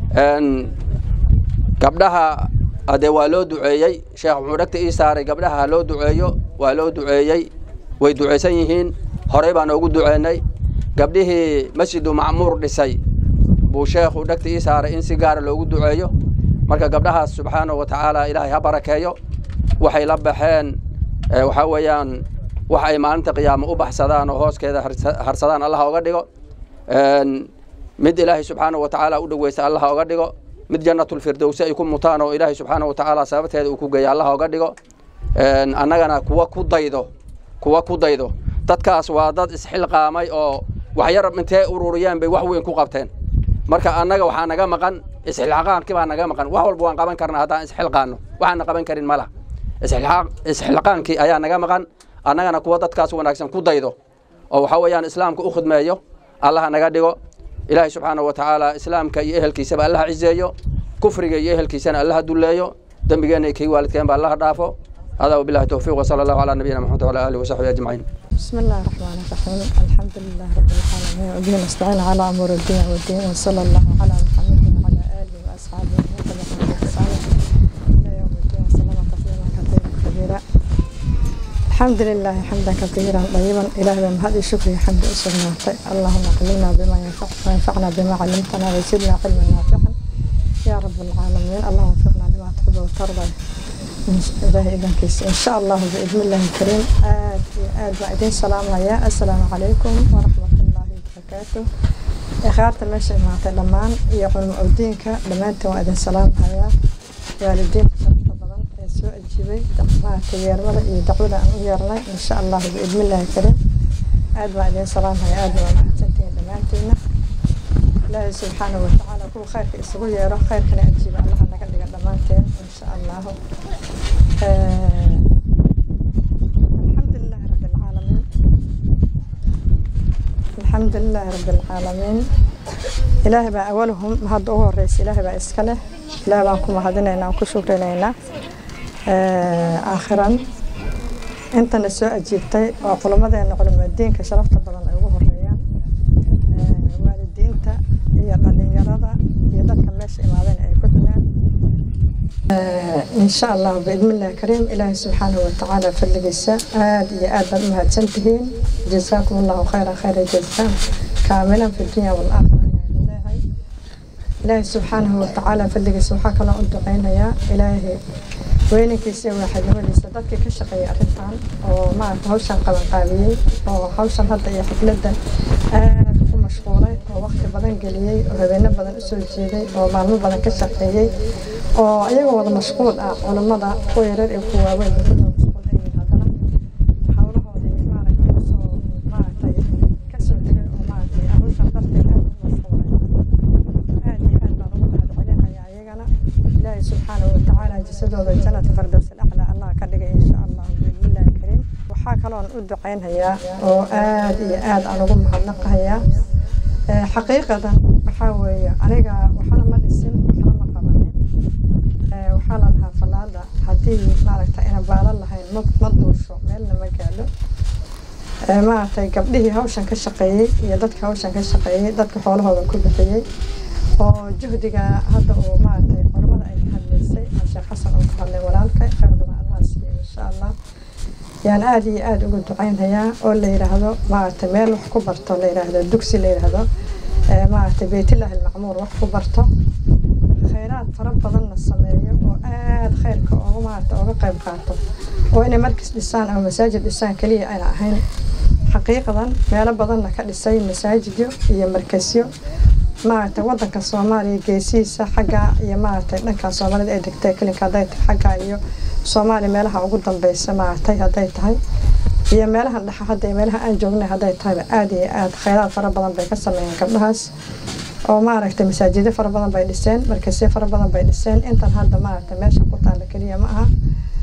gabdhaha haddee waa loo duceeyey sheekh wuxuu dhegta ii saaray gabdhaha ha loo duceeyo waa loo duceeyey way ducaysan yihiin horey baan oogu duceennay gabdhihii masjidu macmuur dhisay buu sheekhu dhegta ii saaray in si gaara loogu duceeyo marka gabdhahaas subxaanahu wa tacaala ilaahay ha barakeeyo waxay la baxeen waxaa weeyaan wax ay maalinta qiyaamo u baxsadaan oo hooskeeda harsadaan allaha oga dhigo mid ilaahay subxaanahu wa tacaala u dhoweysa allaha oga dhigo mid jannatulfirdowsi ay ku mutaan oo ilaahay subxaanahu wa tacaala sababteeda uu ku geeya allaha oga dhigo annagana kuwa ku daydo kuwa ku daydo dadkaas waa dad isxilqaamay oo waxyar intee ururiyeen bay wax weyn ku qabteen marka annaga waxaa naga maqan isxilqaankii baa naga maqan wax walba waan qaban karnaa haddaan isxilqaano waxaana qaban karin ma laha isxilqaankii ayaa naga maqan annagana kuwa dadkaas wanaagsan ku daydo oo waxaa weeyaan islaamka u khidmeeyo allaha naga dhigo ilaahay subxaanahu wa tacaala islaamka iyo ehelkiisaba allaha ciseeyo kufriga iyo ehelkiisana allaha dulleeyo dembigeenna iyo kii waalidkeenba allaha dhaafo هذا وبالله التوفيق وصلى الله على نبينا محمد وعلى اله وصحبه اجمعين. بسم الله الرحمن الرحيم الحمد لله رب العالمين وبه نستعين على امور الدين والدين وصلى الله على محمد وعلى اله واصحابه وتبعهم باحسان الى يوم الدين وسلم تسليما كثيرا كبيرا. الحمد لله حمدا كثيرا طيبا الهي بمهد الشكر حمد اسرنا اللهم علمنا بما ينفع وينفعنا بما علمتنا وزدنا علما نافعا يا رب العالمين اللهم وفقنا لما تحب وترضى إلهي إذن كيس إن شاء الله بإذن الله الكريم آد آد بعدين سلام يا السلام عليكم ورحمة الله وبركاته إخارة ماشي مع تلمان يقول مؤدينك لما أنت وإذن سلام يا والدين شرطة بدن سوء الجبي دعوة تيارمة دعوة أن يرنا إن شاء الله بإذن الله الكريم آد بعدين سلام يا آد وما أنتين لما أنتنا ilaahay subxaana watacaala kuwa khayrka isugu yeero khayrkana ajiiba allaha naga dhiga dhammaanteen insha allahu alxamdulilaahi rabi alcaalamiin alxamdulilaahi rabi alcaalamiin ilaahay baa awalahum hadda ugu horeysa ilaahay baa iska leh ilaahay baan ku mahadinaynaa aan ku shukrinaynaa aakhiran intana soo ajiibtay oo culammadeena culimadiinka sharafta badan ay ugu horeeyaan waalidiinta iyo dhalinyarada iyo dadka meesha imaadeen ay ku xigaan insha allah biidnillahi kariim ilaahay subxaanahu watacaala fadligiisa aad iyo aad baad u mahadsan tihiin jazaakum allahu khayra khayra jazaa kaamilan fi dunya walaakhira leeyahay ilaahay subxaanahu watacaala fadligiisa waxaa kaloo u duceynayaa ilaahay weynankiisa iyo waaxidnimadiisa dadkii ka shaqeeyay arrintan oo maarata hawshan qabanqaabiyey oo hawshan hadda iyo xafladan aad ku mashquulay oo waqti badan geliyey oo habeeno badan usoo jeeday oo maalmo badan ka shaqeeyey oo iyagoo wada mashquul ah culammada kuwa yarar iyo kuwa waaweyn ba kulli mashquul ay yihiin haddana hawlahoodii maaragtay kasoo maaragtay kasoo tegay oo maaragtay hawshan darteed aad u mashquulay aad iyo aad baan ugu mahadcelinayaa iyagana ilaahay subxaanahu watacaala jisadooda jannata fardows alaclaa allah ka dhigay insha allah biidnillahi kariim waxaa kaloon u ducaynhayaa oo aad iyo aad aan ugu mahadnaqahayaa xaqiiqadan waxaa weeye aniga waxna ma dhisin waxna ma qabanin waxaa la dhahaa fallaada haddii maaragta ina baalan lahayn ma ma duusho meelna ma gaadho maaragtay gabdhihii hawshan ka shaqeeyey iyo dadka hawshan ka shaqeeyey dadka xoolahooda ku bixiyey oo juhdiga hadda uu maaragtay culamada ay ka hadlaysay oo sheekh xasan uu ka hadlay walaalka khayr badan allah siiyo insha allah yaan aada iyo aada uga ducaynhayaa oo la yidhaahdo maaragtay meel wax ku barto la yidhaahdo dugsi la yidhaahdo maaragtay beytullaahi almacmuur wax ku barto khayraad fara badanna sameeyo oo aada khayrka ooga maaragtay ooga qayb qaato oo inay markis dhisaan ama masaajid dhisaan keliya ayna ahayn xaqiiqadan meelo badanna ka dhisay masaajidyo iyo markasyo maaragtay wadanka soomaaliya geesihiisa xagga iyo maaragtay dhankaa soomaalida ay degtay kelinka hadday tahay xagga iyo soomaaliya meelaha ugu dambeysa maaragtay hadday tahay iyo meelaha dhexa hadda iyo meelaha aan joognay hadday tahayba aada iyo aada khayraad fara badan bay ka sameeyeen gabdhahaas oo maaragtay masaajidyo fara badan bay dhiseen markasyo fara badan bay dhiseen intan hadda maaragtay meesha ku taalla keliya ma aha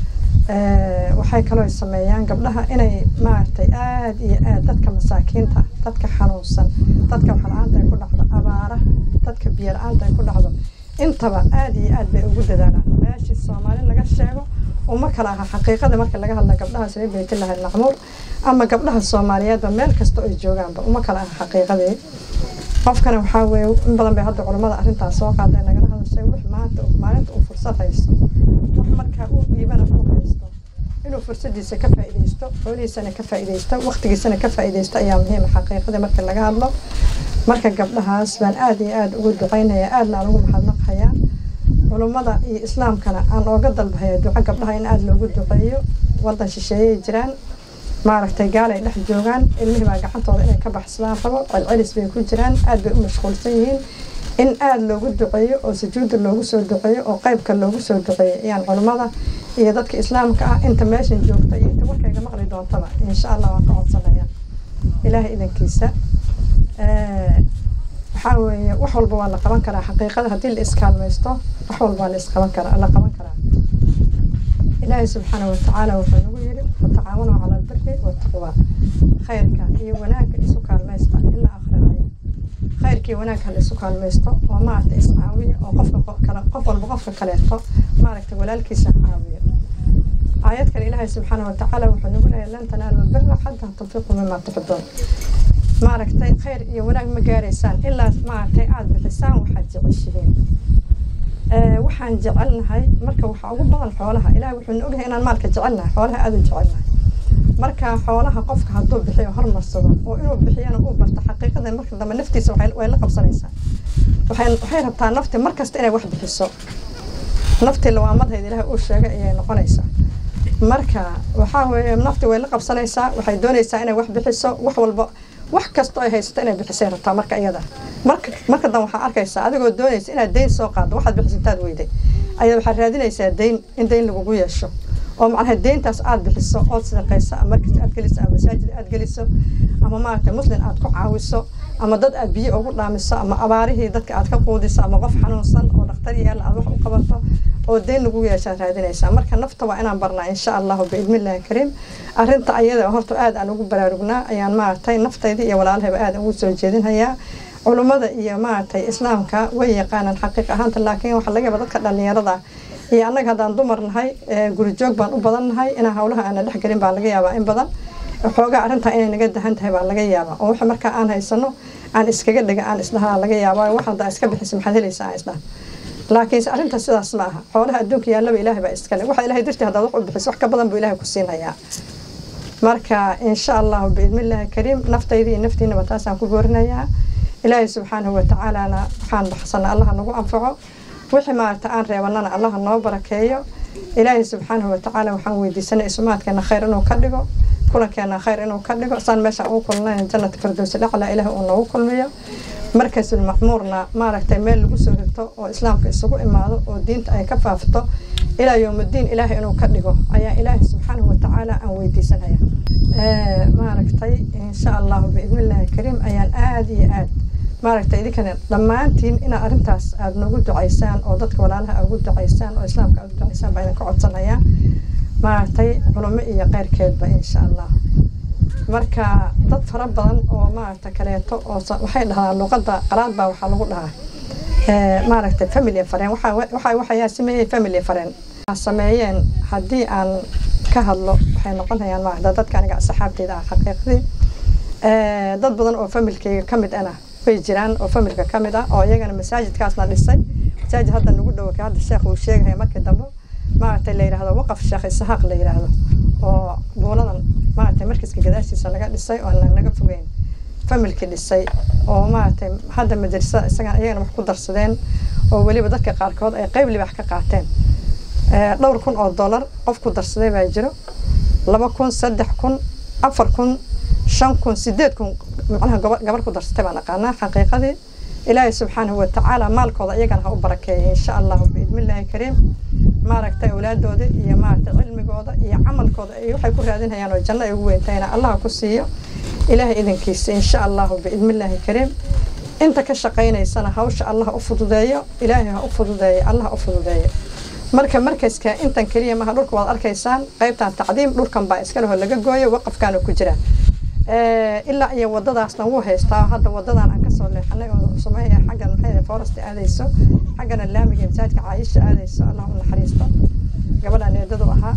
waxay kaloo sameeyaan gabdhaha inay maaragtay aada iyo aada dadka masaakiinta dadka xanuunsan dadka waxla-aanta ay ku dhacdo abaaraha dadka biyo la-aanta ay ku dhacdo intaba aada iyo aad bay ugu dadaalaan meeshii soomaali laga sheego uma kala aha xaqiiqada marka laga hadla gabdhahaas reer beytullahi almacmuur ama gabdhaha soomaaliyeedba meel kasta ay joogaanba uma kala aha xaqiiqadii qofkana waxaa weeye in badan bay hadda culammada arrintaas soo qaaday nagala hadashay wix maanta maalinta uu fursad haysto wax markaa uu dhiibana uu haysto inuu fursadiisa ka faa'iidaysto xoolihiisana ka faa'iidaysto waqtigiisana ka faa'iidaysto ayaa muhiima xaqiiqadii marka laga hadlo marka gabdhahaas baan aada iyo aada ugu ducaynayaa aadna aan ugu mahadnaqayaa culummada iyo islaamkana aan ooga dalbahaya duco gabdhaha in aada loogu duceeyo wadan shisheeyay jiraan maaragtay gaal ay dhex joogaan ilmihii baa gacantooda inay ka baxsadaan rabo celcelis bay ku jiraan aada bay u mashquulsan yihiin in aada loogu duceeyo oo sujuudda loogu soo duceeyo oo qeybka loogu soo duceeyo ayaan culummada iyo dadka islaamka ah inta meeshan joogta iyo inta warkayga maqli doontaba insha allah waan ka codsanaya ilaahay idankiisa waxaa weeye wax walba waa la qaban karaa xaqiiqada haddii la iskaalmaysto wax walba waa la isqaban karaa la qaban karaa ilaahay subxaanahu watacaala wuxuu nagu yidhi watacaawanuu cala albiri wataqwa khayrka iyo wanaagga isu kaalmaysta ilaa akhrinayo khayrkii wanaagga la isu kaalmaysto oo maaragta iscaawiya oo qofka kale qof walba qofka kaleeto maaragta walaalkiisa caawiyo aayad kale ilaahay subxaanahu watacaala wuxuu nagu leeyahay lan tanaalu albira xataa tunfiquu mima tuxibuun maaragtay khayr iyo wanaag ma gaaraysaan ilaa maaragtay aada bixisaan waxaad jeceshihiin waxaan jecelnahay marka waxaa ugu badan xoolaha ilaah wuxuuna ogyahay inaan maalka jecelnahay xoolaha aada u jecelnahay marka xoolaha qofka hadduu bixiyo hormarsado oo inuu bixiyana uu barto xaqiiqada marka dambe naftiisa way la qabsanaysaa waxay rabtaa nafti markasta inay wax bixiso naftii lawaamadheed ilaahay uu sheegay ayay noqonaysaa marka waxaa weeye nafti way la qabsanaysaa waxay doonaysaa inay wax bixiso wax walba wax kastoo ay haysato inay bixisay rabtaa marka iyada marka marka dan waxaa arkaysaa adigoo doonaysa inaad deyn soo qaaddo waxaad bixisintaad weyday ayaa waxaad raadinaysaa deyn in deyn lagugu yeesho oo macnaha deyntaas aad bixiso ood sadaqayso ama markas aad geliso ama masaajid aad geliso ama maaragtay muslim aad ku caawiso ama dad aad biyo ugu dhaamiso ama abaarihii dadka aad ka quudiso ama qof xanuunsan oo dhakhtar yaalla aad wax u qabato oo deyn lagu yeeshaad raadinaysaa marka nafta waa inaan barnaa insha allahu biidnillahi kariim arrinta ayada horta aad aan ugu baraarugnaa ayaan maaragtay naftayda iyo walaalahayba aad ugu soo jeedinhayaa culummada iyo maaragtay islaamka way yaqaanaan xaqiiq ahaanta laakiin waxaa laga yaaba dadka dhallinyarada iyo annaga haddaan dumar nahay guri joog baan u badan nahay inaan hawlaha aana dhex gelin baa laga yaabaa in badan xoogaa arrintaa inay naga dahan tahay baa laga yaabaa oo waxa markaa aan haysano aan iskaga dhiga aan isdhahaa laga yaabaa wax haddaa iska bixisa maxaad helaysaa aan isdhaha laakiinse arrinta sidaas ma aha xoolaha adduunka yaallaba ilaahay baa iskale waxa ilaahay dartii haddaad wax u bixiso wax ka badan buu ilaahay ku siinhayaa marka insha allahu biidnillaahi kariim naftayda iyo naftiinaba taasaan ku goorinayaa ilaahay subxaanahu watacaalana waxaan baxsana allaha nagu anfaco wixii maaragta aan reebanana allaha noo barakeeyo ilaahay subxaanahu watacaala waxaan weydiisanay isumaadkeena khayr inuu ka dhigo kulankeena khayr inuu ka dhigo saan meesha ugu kulnayn jannata firdowsi dhacla ilaah uu noogu kulmiyo markasul macmuurna maaragtay meel lagu soo rito oo islaamka isugu imaado oo diinta ay ka faafto ilaa yowmuddiin ilaahay inuu ka dhigo ayaa ilaahay subxaanahu watacaala aan weydiisanaya maaragtay insha allahu biidnillaahi kariim ayaan aada iyo aad maaragtay idinkana dhammaantiin inaad arrintaas aada noogu ducaysaan oo dadka walaalaha ugu ducaysaan oo islaamka aad ducaysaan baa idinka codsanayaa maaragtay culimo iyo keyrkeedba insha allah marka dad fara badan oo maaragta kaleeto oo waxay dhahdaan luqadda qalaad baa waxaa lagu dhahaa maaragtay family fareen waxa waxayaa sameeyey family fareen sameeyeen haddii aan ka hadlo waxay noqonayaan maaragta dadka aniga asxaabteyda ah xaqiiqdii dad badan oo familkeyga ka mid ana way jiraan oo familka ka mid ah oo iyagana masaajidkaasna dhisay masaajid hadda nagu dhowo ka hadda sheekh uu sheegaya markii dambe maaragtay la yidhaahdo waqaf sheekh isahaaq la yidhaahdo oo buuladan maaragtay markiska gadaashiisa laga dhisay oo aan naga fogeyn familki dhisay oo maaragtay hadda madrasada isagan iyagana wax ku darsadeen oo weliba dadka qaarkood ay qeyb libax ka qaateen dhowr kun oo dollar qof ku darsaday baa jiro laba kun saddex kun afar kun shan kun sideed kun macnaha gabar ku darsatay baan aqaanaa xaqiiqadii ilaahay subxaanahu watacaala maalkooda iyagana ha u barakeeya insha allahu biidnillaahi kariim maaragtay awlaadooda iyo maaragtay cilmigooda iyo camalkooda ay waxay ku raadinayaan oo janno ay ugu weyntahayna allah ku siiyo ilaahay idinkiisa insha allahu biidnillaahi kariim inta ka shaqaynaysana hawsha allah u fududeeyo ilaahay ha u fududeeyo allah ha u fududeeyo marka markaska intan keliya maha dhulka waad arkaysaan qaybtan tacdiim dhulkan baa iska leho laga gooyo waqafkaana ku jira ilaa iyo wadadaasna wuu haystaa hadda wadadan aan kasoo leexanay oo sameeya xaggan maxay forest aadayso xaggana laamiga masaajidka caayisha aadayso allah u naxariisto gabadhaan eedadu ahaa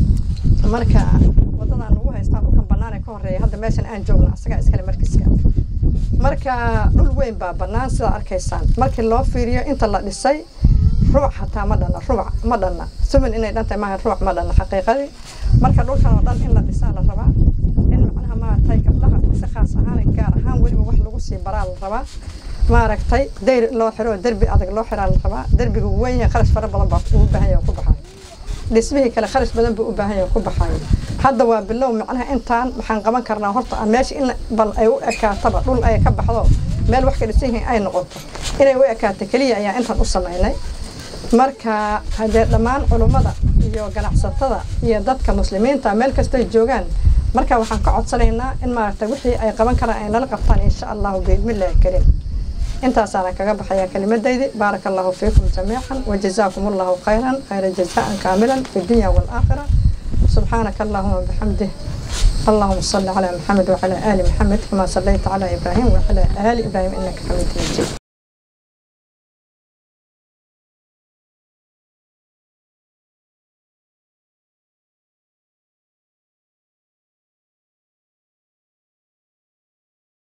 marka wadadan ugu haystaa dhulkan banaan ee ka horeeya hadda meeshan aan joogno asagaa iskale markiska marka dhul weyn baa banaan sidaa arkaysaan markii loo fiiriyo inta la dhisay ruuc hataa ma dhanna ruuc ma dhanna sumin inay dhantahay maaha ruuc ma dhanna xaqiiqadii marka dhulkan oo dhan in la dhisaa la rabaa in macnaha maaragtay gabdhaha si khaas ahaan gaar ahaan weliba wax lagu sii baraa la rabaa maaragtay dayr loo xiro oo derbi adag loo xiraa la rabaa derbiga weyn yahay kharash fara badan baa ugu baahan yahay ku baxayo dhismihii kale kharash badan buu u baahan yahay ku baxayo hadda waa bilow macnaha intaan waxaan qaban karnaa horta meesha in bal ay u ekaataba dhul ay ka baxdo meel wax ka dhisan yihiin ay noqoto inay u ekaato keliya ayaa intaan u samaynay marka haddee dhammaan culummada iyo ganacsatada iyo dadka muslimiinta meel kastay joogaan marka waxaan ka codsanaynaa in maaragtay wixii ay qaban karaan ay nala qabtaan insha allahu biidnillahi kariim intaasaana kaga baxayaa kelimadaydi baaraka allahu fiikum jamiican wajazaakum allahu khayran khayra jazaan kaamilan fi dunya waalaakhira subxaanaka allahuma bixamdih اللهم صل على محمد وعلى آل محمد كما صليت على إبراهيم وعلى آل إبراهيم إنك حميد مجيد